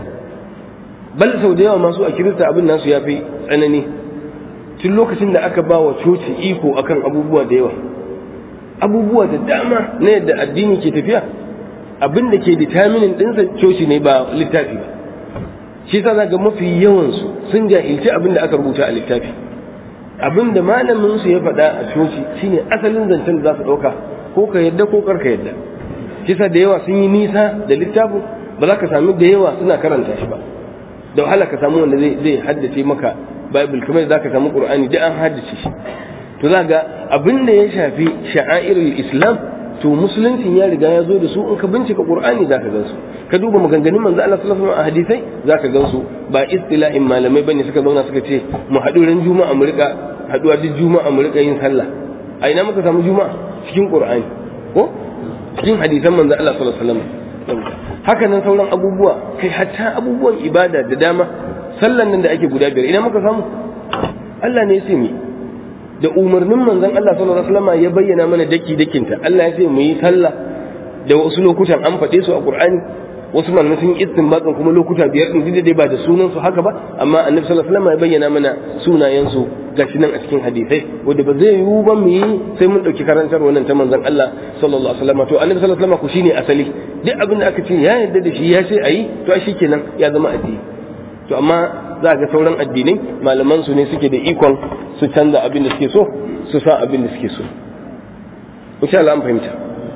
bal sau da yawa masu a kirista abin nasu ya fi tsanani tun lokacin da aka ba wa coci iko akan abubuwa da yawa abubuwa da dama na yadda addini ke tafiya abin da ke determinin ɗinsa coci ne ba littafi ba shi sa ga mafi yawansu sun jahilci abin da aka rubuta a littafi abin da malamin su ya faɗa a coci shine asalin zancen da za su ɗauka ko ka yadda ko kar ka yadda shi sa da yawa sun yi nisa da littafin ba za ka sami da yawa suna karanta shi ba da wahala ka samu wanda zai haddace maka bible kamar za ka samu qur'ani da an haddace shi to za ga abin da ya shafi sha'airul islam to musuluncin ya riga ya zo da su in ka bincika qur'ani za ka gansu ka duba maganganun manzo Allah sallallahu alaihi wasallam a hadisai za ka gansu ba istilahin malamai bane suka zauna suka ce mu haɗu ran juma'a mu rika haɗuwa duk juma'a mu rika yin sallah a ina muka samu juma'a cikin qur'ani ko cikin hadisan manzo Allah sallallahu alaihi wasallam haka nan sauran abubuwa kai hatta abubuwan ibada da dama sallan nan da ake guda biyar ina muka samu Allah ne ya ce mu da umarnin manzon Allah sallallahu alaihi wasallam ya bayyana mana daki dakinta Allah ya ce mu yi sallah da wasu lokutan an faɗe su a Qur'ani wasu malamai sun yi istinbatin kuma lokuta biyar din dai ba da sunan su haka ba amma Annabi sallallahu alaihi wasallam ya bayyana mana sunayen su gashi nan a cikin hadisai wanda ba zai yiwu ba mu yi sai mun dauki karantar wannan ta manzon Allah sallallahu alaihi wasallam to Annabi sallallahu alaihi wasallam ku shine asali duk abin da aka ce ya yarda da shi ya ce ayi to shi kenan ya zama addini to amma za ga sauran addinai malaman su ne suke da ikon su canza abin da suke so su sa abin da suke so insha Allah an fahimta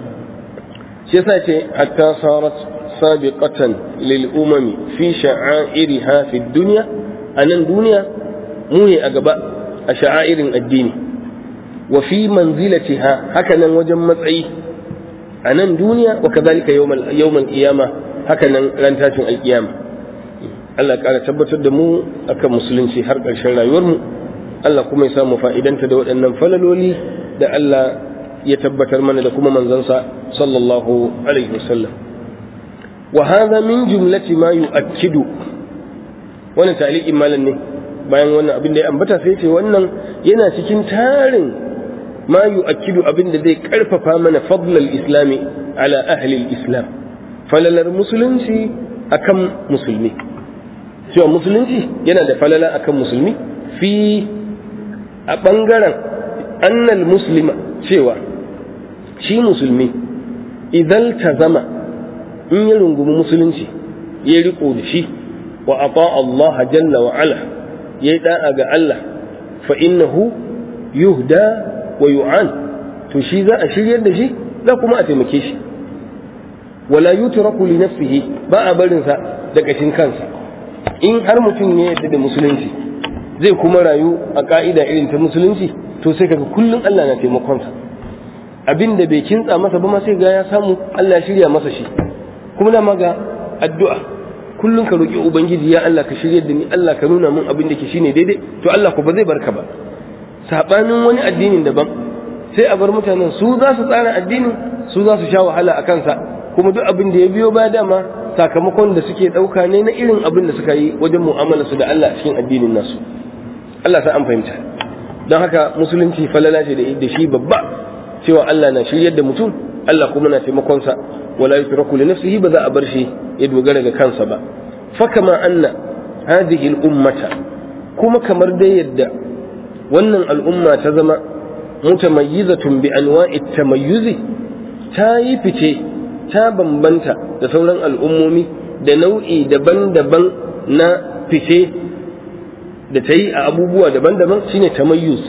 shi yasa ce hatta sarat sabiqatan lil umami fi sha'airiha fi dunya anan duniya mu ne a gaba a sha'airin addini wa fi manzilatiha haka nan wajen matsayi a nan duniya wa kazalika yawmal yawmal qiyama haka nan ran tashin alqiyama Allah ya ƙara tabbatar da mu akan musulunci har ƙarshen rayuwarmu Allah kuma ya samu fa'idanta da waɗannan falaloli da Allah ya tabbatar mana da kuma manzansa sallallahu alaihi wasallam wa hadha min jumlati ma yu'akkidu wannan ta'liqin malam ne bayan wannan abin da ya ambata sai ce wannan yana cikin tarin ma yu'akkidu abin da zai karfafa mana fadlal islami ala ahli islam falalar musulunci akan musulmi cewa musulunci yana da falala akan musulmi fi a ɓangaren annal muslima cewa shi musulmi idan ta zama in ya rungumi musulunci ya riko da shi wa ata Allah jalla wa ala ya yi da'a ga Allah fa innahu yuhda wa yu'an to shi za a shiryar da shi za kuma a taimake shi wala yutraku li nafsihi ba a barinsa da kashin kansa in har mutum ne yadda da musulunci zai kuma rayu a ka'ida irin ta musulunci to sai kaga kullum Allah na taimakonsa abin da bai kintsa masa ba ma sai ga ya samu Allah ya shirya masa shi kuma da ga addu'a kullum ka roki ubangiji ya Allah ka shirya da ni Allah ka nuna min abin da ke shine daidai to Allah ko ba zai barka ba sabanin wani addinin daban sai a bar mutanen su za su tsara addinin su za su sha wahala a kansa kuma duk abin da ya biyo ba dama sakamakon da suke ɗauka ne na irin abin da suka yi wajen mu'amala su da Allah cikin addinin nasu Allah sa an fahimta don haka musulunci falala ce da shi babba cewa Allah na shiryar da mutum Allah kuma na taimakonsa wala yutraku li nafsihi ba za a bar shi ya dogara ga kansa ba fa kama anna hadhihi al-ummata kuma kamar dai yadda wannan al'umma ta zama mutamayyizatun bi anwa'i tamayyuzi ta yi fice ta bambanta da sauran al'ummomi da nau'i daban-daban na fice da ta yi a abubuwa daban-daban shine tamayyuz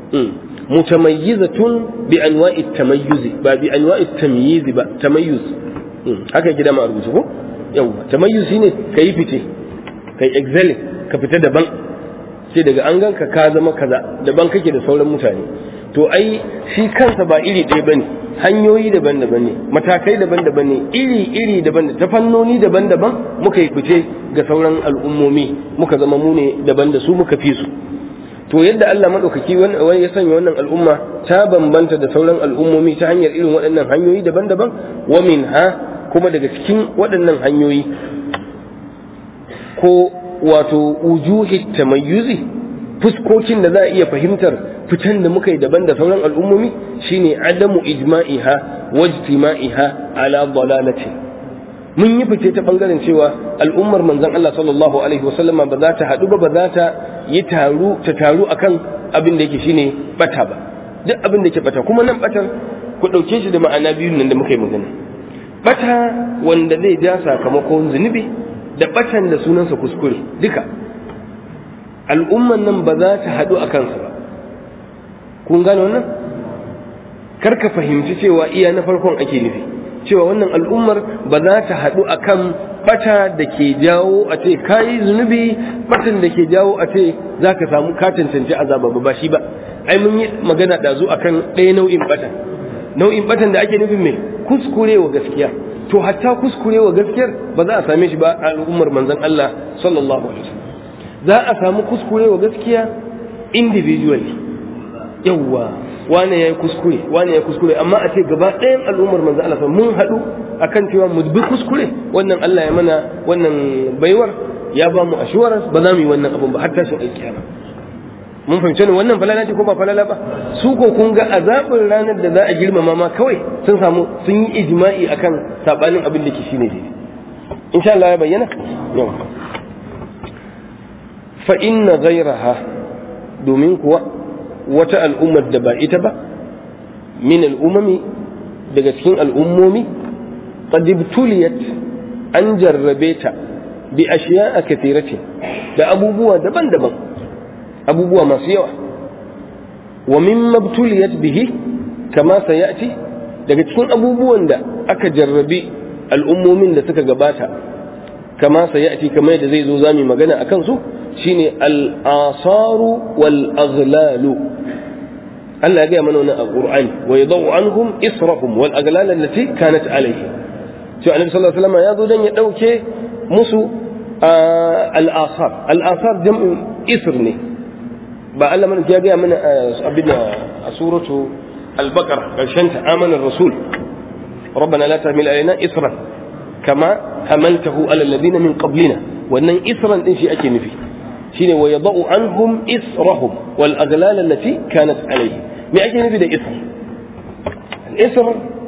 mutamayyizatun bi anwa'i tamayyuzi ba bi anwa'i tamyizi ba tamayyuz haka gida ma rubutu ko yawa tamayyuz shine kai fice kai excelling ka fita daban sai daga an ganka ka zama kaza daban kake da sauran mutane to ai shi kansa ba iri ɗaya bane hanyoyi daban-daban ne matakai daban-daban ne iri-iri daban ta fannoni daban-daban muka yi fice ga sauran al'ummomi muka zama mu ne daban da su muka fi su to yadda Allah maɗaukaki wani ya sanya wannan al'umma ta bambanta da sauran al'ummomi ta hanyar irin waɗannan hanyoyi daban-daban wa min ha kuma daga cikin waɗannan hanyoyi ko wato ujuhi tamayyuzi fuskokin da za a iya fahimtar fitan da muka yi daban da sauran al'ummomi shine adamu ijma'iha wajtima'iha ala dalalati mun yi fice ta bangaren cewa al'ummar manzon Allah sallallahu alaihi wasallama ba za ta haɗu ba ba za ta yi taru ta taru akan abin da yake shine bata ba duk abin da yake bata kuma nan batar ku ɗauke shi da ma'ana biyun nan da muka yi magana bata wanda zai ja sakamakon zunubi da batan da sunansa kuskure duka al'umman nan ba za ta haɗu a kansa ba kun gane wannan kar ka fahimci cewa iya na farkon ake nufi cewa wannan al'ummar ba za ta haɗu a kan bata da ke jawo a ce kayi zunubi batan da ke jawo a ce za ka samu ka cancanci azaba ba shi ba ai mun yi magana ɗazu a kan ɗaya nau'in batan nau'in batan da ake nufin mai kuskurewa gaskiya to hatta kuskurewa gaskiyar ba za a same shi ba a al'ummar manzon Allah sallallahu alaihi wasallam za a samu kuskurewa gaskiya individually yawwa wane ya yi kuskure wane ya kuskure amma a ce gaba ɗayan al'ummar manzo Allah mun haɗu akan cewa mu bi kuskure wannan Allah ya mana wannan baiwar ya ba mu assurance ba za mu yi wannan abun ba har tashin alkiyama mun fahimci ne wannan falala ce ko ba falala ba su ko kun ga azabin ranar da za a girmama ma kawai sun samu sun yi ijma'i akan sabanin abin da ke shine daidai insha Allah ya bayyana yau fa inna ghayraha domin kuwa wata al'ummar da ba ita ba min al'umami daga cikin al'ummomi qad ibtuliyat an jarrabe ta bi ashiya'a kathiratin da abubuwa daban-daban abubuwa masu yawa wa mimma ibtuliyat bihi kama sayati daga cikin abubuwan da aka jarrabi al'ummomin da suka gabata kama sayati kamar yadda zai zo zami magana akan su shine al-asaru wal aghlalu Allah ya gaya mana wannan a Qur'ani wa yadau anhum israhum wal aghlal allati kanat alayhi to annabi sallallahu alaihi wasallam ya zo dan ya dauke musu al-asar al-asar jam'u isr ne ba Allah mana ya gaya mana abin a suratu al-baqara karshen ta amana rasul ربنا لا تحمل علينا إسرا كما حملته على الذين من قبلنا وأن إسرا إن شيء أكي نفي shine wa yadau anhum israhum wal aghlal allati kanat alayhi me ake nufi da isr isr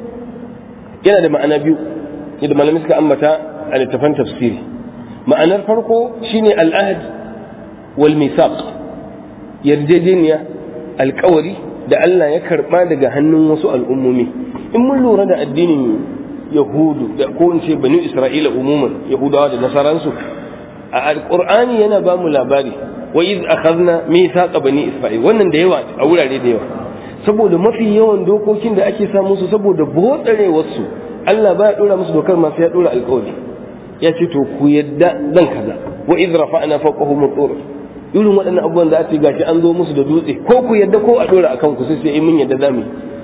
yana da ma'ana biyu yadda malamai suka ambata a littafan tafsiri ma'anar farko shine al-ahd wal misaq yarjejeniya alkawari da Allah ya karba daga hannun wasu al'ummomi in mun lura da addinin yahudu da ko in ce bani isra'ila umuman yahudawa da nasaransu a alqur'ani yana ba mu labari wa iz akhadna mithaqa bani isra'il wannan da yawa a wurare da yawa saboda mafi yawan dokokin da ake sa musu saboda botsarewar su Allah ba ya dora musu dokar ma sai ya dora alƙawari ya ce to ku yadda zan kaza wa iz rafa'na fawqahum tur irin waɗannan abubuwan da ake gashi an zo musu da dutse ko ku yadda ko a dora akan ku sai sai mun yadda zamu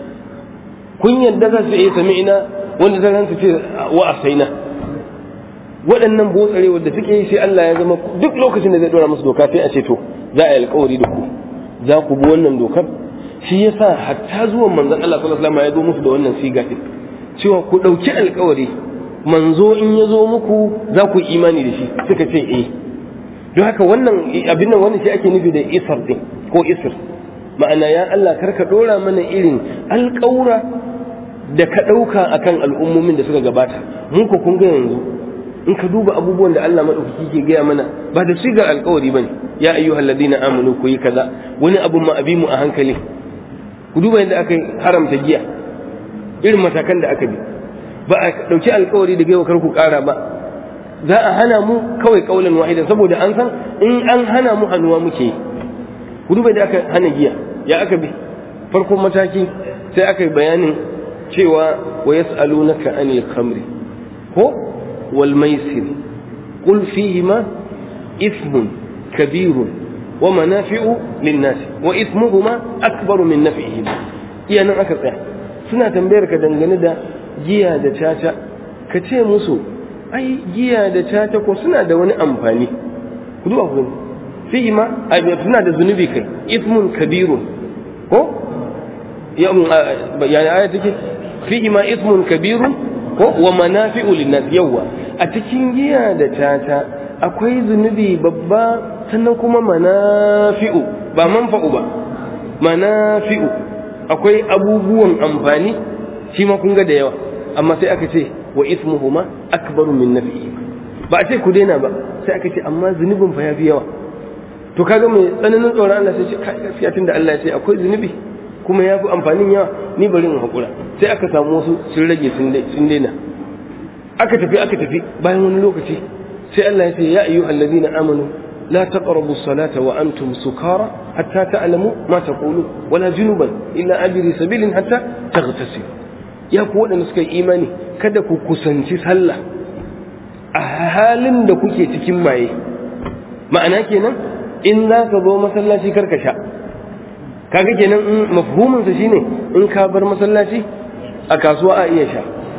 kun yadda za su iya sami'ina wanda zan su ce wa asaina waɗannan botsarewar da suke yi sai Allah ya zama duk lokacin da zai dora musu doka sai a ce to za a yi alkawari da ku za ku bi wannan dokar shi yasa hatta zuwan manzon Allah sallallahu alaihi wasallam ya zo musu da wannan siga din cewa ku ɗauki alkawari manzo in ya zo muku za ku yi imani da shi suka ce eh don haka wannan abin nan wannan shi ake nufi da isar din ko isr ma'ana ya Allah karka dora mana irin alƙawura da ka ɗauka akan al'ummomin da suka gabata mun ko kun ga yanzu in ka duba abubuwan da Allah madaukaki ke gaya mana ba da sigar alƙawari bane ya ayyuhal ladina amanu ku yi kaza wani abun ma abi mu a hankali ku duba yadda aka haramta giya irin matakan da aka bi ba a ɗauki alƙawari da gaiwa kar ku ƙara ba za a hana mu kawai kaulan wahida saboda an san in an hana mu hannuwa muke yi ku duba da aka hana giya ya aka bi farkon mataki sai aka yi bayanin cewa wa yas'alunaka anil khamri ko wal maisir qul fihima ismun kabirun wa manafi'u lin-nas wa ismuhuma akbaru min naf'ihima iya nan aka tsaya suna tambayar ka dangane da giya da caca ka ce musu ai giya da caca ko suna da wani amfani ku duba ku fihi ma suna da zunubi kai ismun kabirun ko ya yani aya take fihi ma ismun kabirun ko wa manafi'u linnas yawa a cikin giya da caca akwai zunubi babba sannan kuma manafi'u ba manfa'u ba manafi'u akwai abubuwan amfani shi ma kun ga da yawa amma sai aka ce wa ismuhuma akbaru min nafi'i ba a ce ku daina ba sai aka ce amma zunubin fa yafi yawa to kaga mai tsananin tsoron Allah sai ce kai gaskiya tunda Allah ya ce akwai zunubi kuma ya fi amfanin yawa ni bari in haƙura sai aka samu wasu sun rage sun daina aka tafi aka tafi bayan wani lokaci sai Allah ya ce ya ayyu allazina amanu la taqrabu salata wa antum sukara hatta ta'lamu ma taqulu wala junuban illa abiri sabilin hatta taghtasilu ya ku waɗanda suka yi imani kada ku kusanci sallah a halin da kuke cikin maye ma'ana kenan in za ka zo masallaci karka sha kaga kenan in mafhumin sa shine in ka bar masallaci a kasuwa a iya sha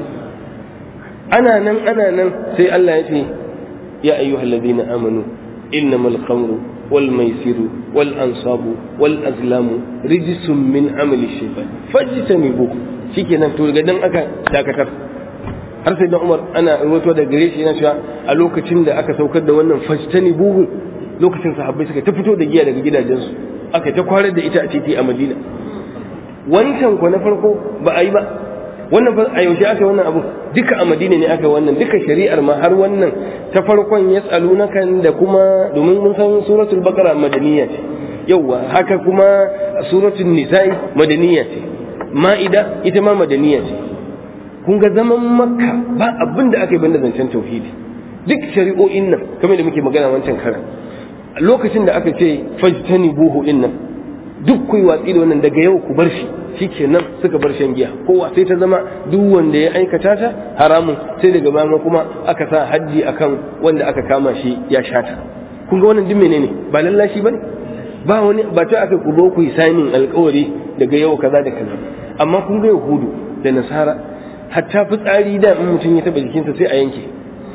ana nan ana nan sai Allah ya ce ya ayyuhal ladina amanu innamal khamru wal maisiru wal ansabu wal azlamu rijsun min amali shaytan fajtanibu shikenan to daga dan aka dakatar har sai dan Umar ana ruwato da gare shi yana cewa a lokacin da aka saukar da wannan fajtanibu lokacin sahabbai suka ta fito da giya daga gidajensu aka ta kwarar da ita a titi a madina wancan ku na farko ba a yi ba wannan a yaushe aka wannan abu duka a madina ne aka wannan duka shari'ar ma har wannan ta farkon ya na kan da kuma domin mun san suratul baqara madaniya ce yauwa haka kuma suratul nisa'i madaniya ce ma'ida ita ma madaniya ce kun ga zaman makka ba abin da aka yi banda zancen tauhidi duk shari'o'in nan kamar da muke magana wancan karan lokacin da aka ce fajtani buhu din nan duk kuyi watsi da wannan daga yau ku bar shi shikenan suka bar shan giya kowa sai ta zama duk wanda ya aikata ta haramun sai daga baya kuma aka sa haddi akan wanda aka kama shi ya shata kun ga wannan duk menene ba lallashi bane ba wani ba ta aka ku zo ku yi sainin alkawari daga yau kaza da kaza amma kun ga yahudu da nasara hatta fitsari da in mutum ya taba jikinsa sai a yanke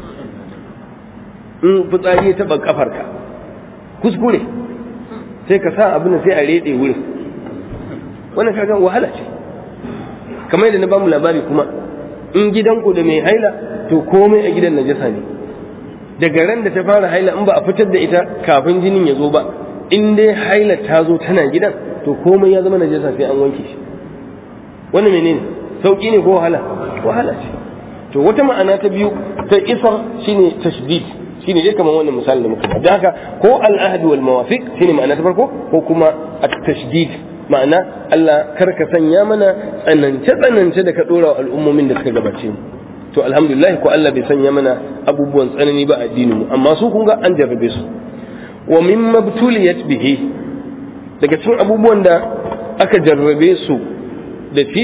in fitsari ya taba kafarka kuskure sai ka sa abin sai a rede wurin wannan kaga wahala ce kamar yadda na bamu labari kuma in gidanku da mai haila to komai a gidan najasa ne daga ran da ta fara haila in ba a fitar da ita kafin jinin ya zo ba in dai haila ta zo tana gidan to komai ya zama najasa sai an wanke shi wannan menene sauki ne ko wahala wahala ce to wata ma'ana ta biyu ta isar shine tashdid shine dai kamar wannan misali da muka ba da haka ko al'ahd wal mawafiq shine ma'ana ta farko ko kuma at-tashdid ma'ana Allah karka sanya mana tsanance tsanance da ka dora wa al'ummomin da suka gabace mu to alhamdulillah ko Allah bai sanya mana abubuwan tsanani ba addinin mu amma su kun ga an jarrabe su wa mimma btuliyat bihi daga cikin abubuwan da aka jarrabe su da shi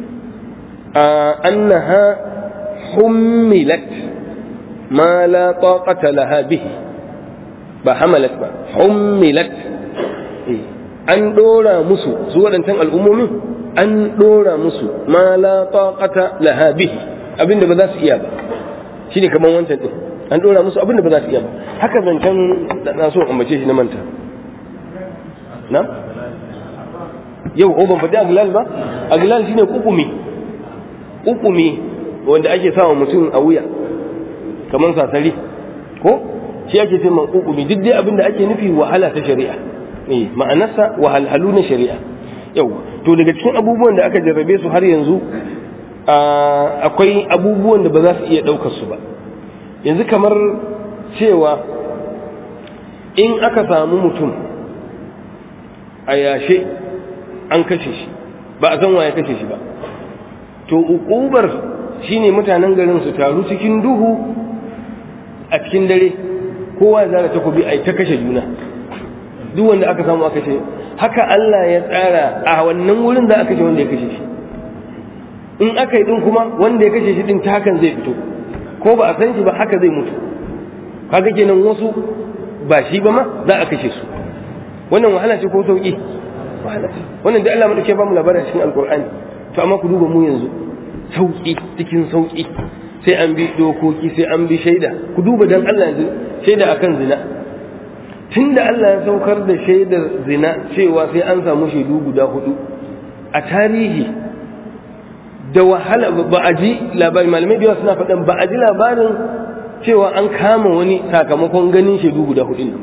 annaha hummilat ما لا طاقة لها به ba hamalat ba hummilat an dora musu su waɗancan al'ummomin an dora musu ma la taqata laha bihi abinda ba za su iya ba shine kaman wancan din an dora musu abinda ba za su iya ba haka zancen da na so ambace shi na manta na yau o ban faɗi aglal ba aglal shine kukumi kukumi wanda ake sawa mutum a wuya kamar sasari ko shi ake ce man kukumi duk dai abin da ake nufi wahala ta shari'a eh ma'anarsa wahalhalu na shari'a yau to daga cikin abubuwan da aka jarrabe su har yanzu akwai abubuwan da ba za su iya ɗaukar su ba yanzu kamar cewa in aka samu mutum a yashe an kashe shi ba a san waye kashe shi ba to ukubar shine mutanen garin su taru cikin duhu a cikin dare kowa ya zara takobi a ta kashe juna duk wanda aka samu aka kashe haka Allah ya tsara a wannan wurin za a kashe wanda ya kashe shi in aka yi din kuma wanda ya kashe shi din ta hakan zai fito ko ba a san shi ba haka zai mutu kaga kenan wasu ba shi ba ma za a kashe su wannan wahala ce ko sauki wahala ce wannan da Allah madauke ba mu labarin cikin alkur'ani to amma ku duba mu yanzu sauki cikin sauki sai an bi dokoki sai an bi shaida ku duba dan Allah yanzu shaida akan zina tunda Allah ya saukar da shaidar zina cewa sai an samu shaidu guda hudu a tarihi da wahala ba a ji labarin malamai da yawa suna faɗan ba a ji labarin cewa an kama wani sakamakon ganin shaidu guda hudu nan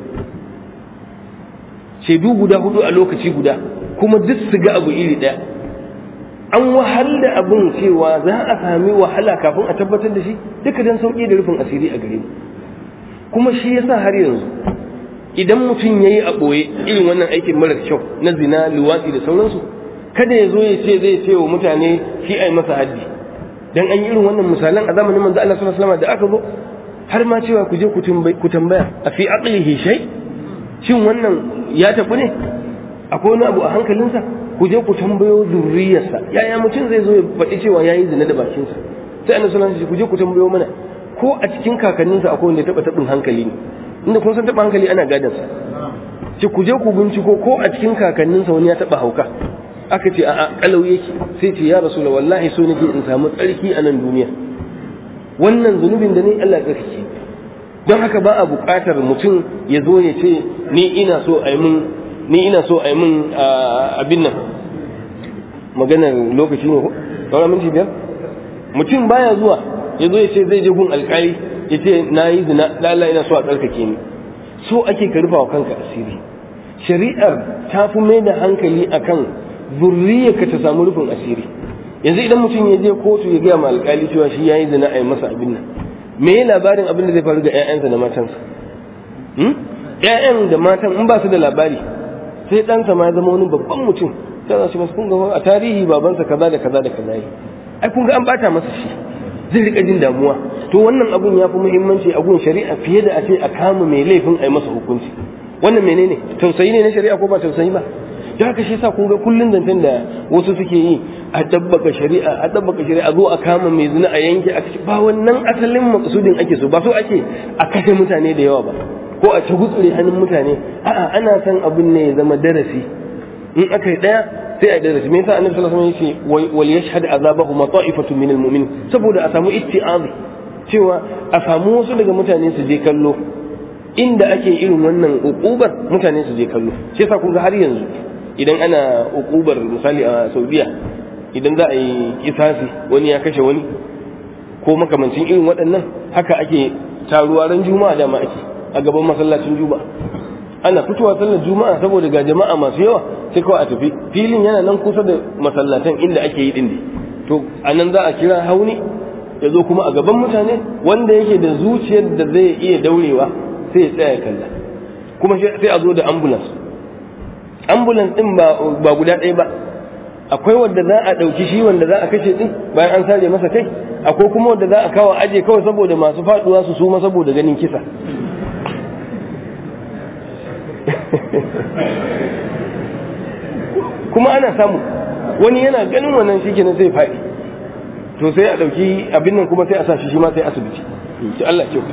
shaidu guda hudu a lokaci guda kuma duk su ga abu iri ɗaya an wahal da abin cewa za a sami wahala kafin a tabbatar da shi duka don sauƙi da rufin asiri a gare mu kuma shi yasa har yanzu idan mutum ya yi a ɓoye irin wannan aikin marar kyau na zina luwatsi da sauransu kada ya zo ya ce zai ce wa mutane shi a yi masa haddi dan an yi irin wannan misalan a zamanin manzo Allah sallallahu alaihi wasallam da aka zo har ma cewa ku je ku tambaya a fi aqlihi shay shin wannan ya tafi ne akwai wani abu a hankalinsa ku je ku tambayo zurriyarsa yaya mutum zai zo ya faɗi cewa ya yi zina da bakinsa sai annabi sallallahu alaihi ku je ku tambayo mana ko a cikin kakanninsa akwai wanda ya taɓa taɓin hankali ne inda kun san taɓa hankali ana gadansa ce ku je ku binciko ko a cikin kakanninsa wani ya taɓa hauka aka ce a'a kalau yake sai ce ya rasula wallahi so nake in samu tsarki a nan duniya wannan zunubin da ne Allah ya tsarki don haka ba a buƙatar mutum ya zo ya ce ni ina so a yi mun ni ina so a yi mun abin nan maganar lokaci ne ko sauran minti biyar mutum baya zuwa ya zo ya ce zai je gun alƙali ya ce na yi zina lalla ina so a tsarkake ni so ake ka rufa wa kanka asiri shari'ar ta fi mai da hankali akan zurriyarka ta samu rufin asiri yanzu idan mutum ya je kotu ya gaya ma alkali cewa shi ya yi zina a yi masa abin nan me ya labarin abin da zai faru ga 'ya'yansa da matansa ‘ya'yan da matan in ba su da labari sai ɗansa ma ya zama wani babban mutum sai za su masu kun a tarihi babansa kaza da kaza da kaza yi ai kun ga an bata masa shi zai rika jin damuwa to wannan abun ya fi muhimmanci a gun shari'a fiye da a ce a kama mai laifin a yi masa hukunci wannan menene tausayi ne na shari'a ko ba tausayi ba da haka shi yasa kun ga kullun zancen da wasu suke yi a dabbaka shari'a a dabbaka shari'a zo a kama mai zina a yanke a ba wannan asalin maksudin ake so ba so ake a kashe mutane da yawa ba ko a ci gutsure hannun mutane a'a ana san abin ne ya zama darasi in aka yi daya sai a darasi me yasa annabi sallallahu alaihi wasallam yace wal yashhad azabahu mata'ifatu minal mu'minin saboda a samu itti'azi cewa a samu wasu daga mutane su je kallo inda ake irin wannan ukubar mutane su je kallo shi yasa kun ga har yanzu idan ana ukubar misali a Saudiya idan za a yi kisasi wani ya kashe wani ko makamancin irin waɗannan haka ake taruwa ran juma'a da ma ake a gaban masallacin juma'a ana fitowa sallar juma'a saboda ga jama'a masu yawa sai kawai a tafi filin yana nan kusa da masallatan inda ake yi din to a nan za a kira hauni ya zo kuma a gaban mutane wanda yake da zuciyar da zai iya daurewa sai ya tsaya kalla kuma sai a zo da ambulance ambulance din ba guda ɗaya ba akwai wanda za a ɗauki shi wanda za a kashe din bayan an sare masa kai akwai kuma wanda za a kawo aje kawai saboda masu faduwa su suma saboda ganin kisa kuma ana samu wani yana ganin wannan shi kenan sai faɗi to sai a ɗauki abin nan kuma sai a sa shi shi ma sai asibiti shi Allah kyau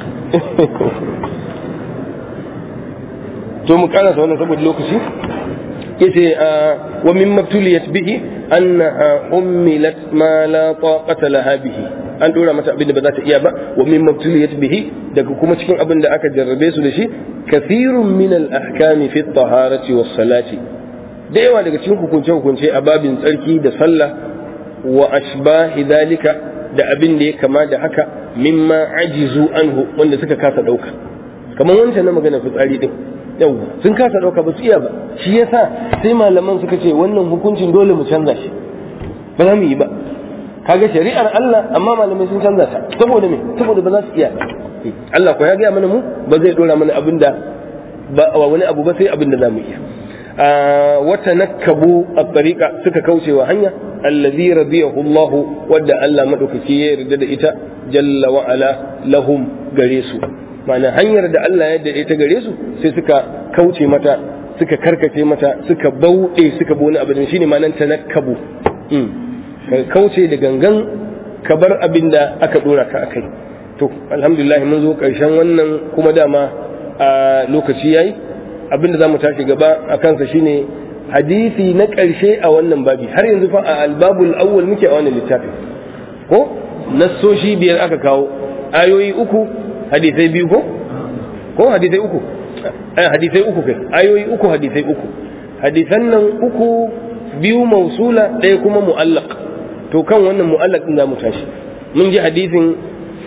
to mu karasa wannan saboda lokaci yace wa min mabtuliyat bihi annaha ummilat ma la taqata laha bihi an dora mata abin da ba za ta iya ba wa min mabtuliyat bihi daga kuma cikin abin da aka jarrabe su da shi kathirun min al ahkami fi taharati was salati da yawa daga cikin hukunce hukunce a babin tsarki da sallah wa ashbahi dalika da abin da ya kama da haka mimma ajizu anhu wanda suka kasa dauka kamar wancan na magana fitsari din yawwa sun kasa dauka ba su iya ba shi yasa sai malaman suka ce wannan hukuncin dole mu canza shi ba za mu yi ba kaga shari'ar Allah amma malamai sun canza ta saboda me saboda ba za su iya Allah ko ya ga mana mu ba zai dora mana abin da ba wani abu ba sai abin da za mu iya wata nakkabu a tariqa suka kauce wa hanya allazi radiyahu Allah wadda Allah madaukaki ya yarda da ita jalla wa ala lahum gare su ma'ana hanyar da Allah ya yarda ita gare su sai suka kauce mata suka karkace mata suka bauɗe suka bi wani abin shine ma'anar tanakkabu ka kauce da gangan ka bar abin da aka dora ka akai to alhamdulillah mun zo karshen wannan kuma dama a lokaci yayi abin da zamu tashi gaba a kansa shine hadisi na ƙarshe a wannan babi har yanzu fa a albabul awwal muke a wannan littafin ko nassoshi biyar aka kawo ayoyi uku hadisai biyu ko ko hadisai uku hadisai uku kai ayoyi uku hadisai uku hadisan nan uku biyu mausula ɗaya kuma mu'allaq to kan wannan mu'allaq din zamu tashi mun ji hadisin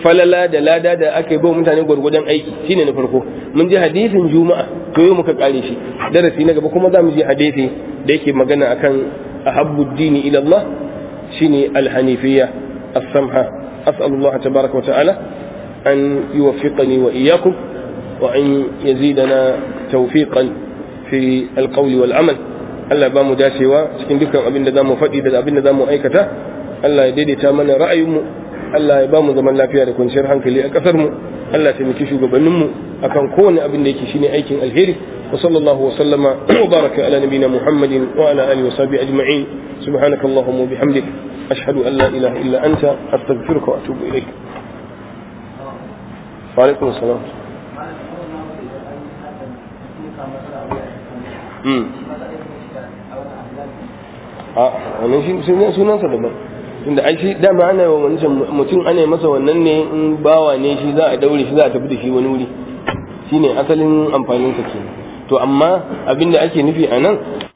falala da lada da aka yi ba mutane gwargwadon aiki shine na farko mun ji hadisin juma'a to yau muka kare shi darasi na gaba kuma za mu ji hadisi da yake magana akan ahabbu dini ila Allah shine alhanifiyya as-samha as'alu Allah tabaraka wa ta'ala an yuwaffiqani wa iyyakum wa an yazidana tawfiqan fi alqawli wal amal Allah ba mu dacewa cikin dukkan abin da zamu faɗi da abin da zamu aikata Allah ya daidaita mana ra'ayinmu Allah ya ba mu zaman lafiya da kwanciyar hankali a ƙasar mu Allah ya taimaki shugabanninmu akan kowane abin da yake shine aikin alheri wa sallallahu wa sallama wa baraka ala nabina Muhammadin wa ala alihi wa sahbihi ajma'in subhanaka allahumma wa bihamdik ashhadu an la ilaha illa anta astaghfiruka wa atubu ilaik wa alaikum assalam a wannan shi sunansa daban tunda ai shi dama ana wa wancan mutum ana masa wannan ne in bawa ne shi za a daure shi za a tafi da shi wani wuri shine asalin amfanin sa kenan to amma abinda ake nufi a nan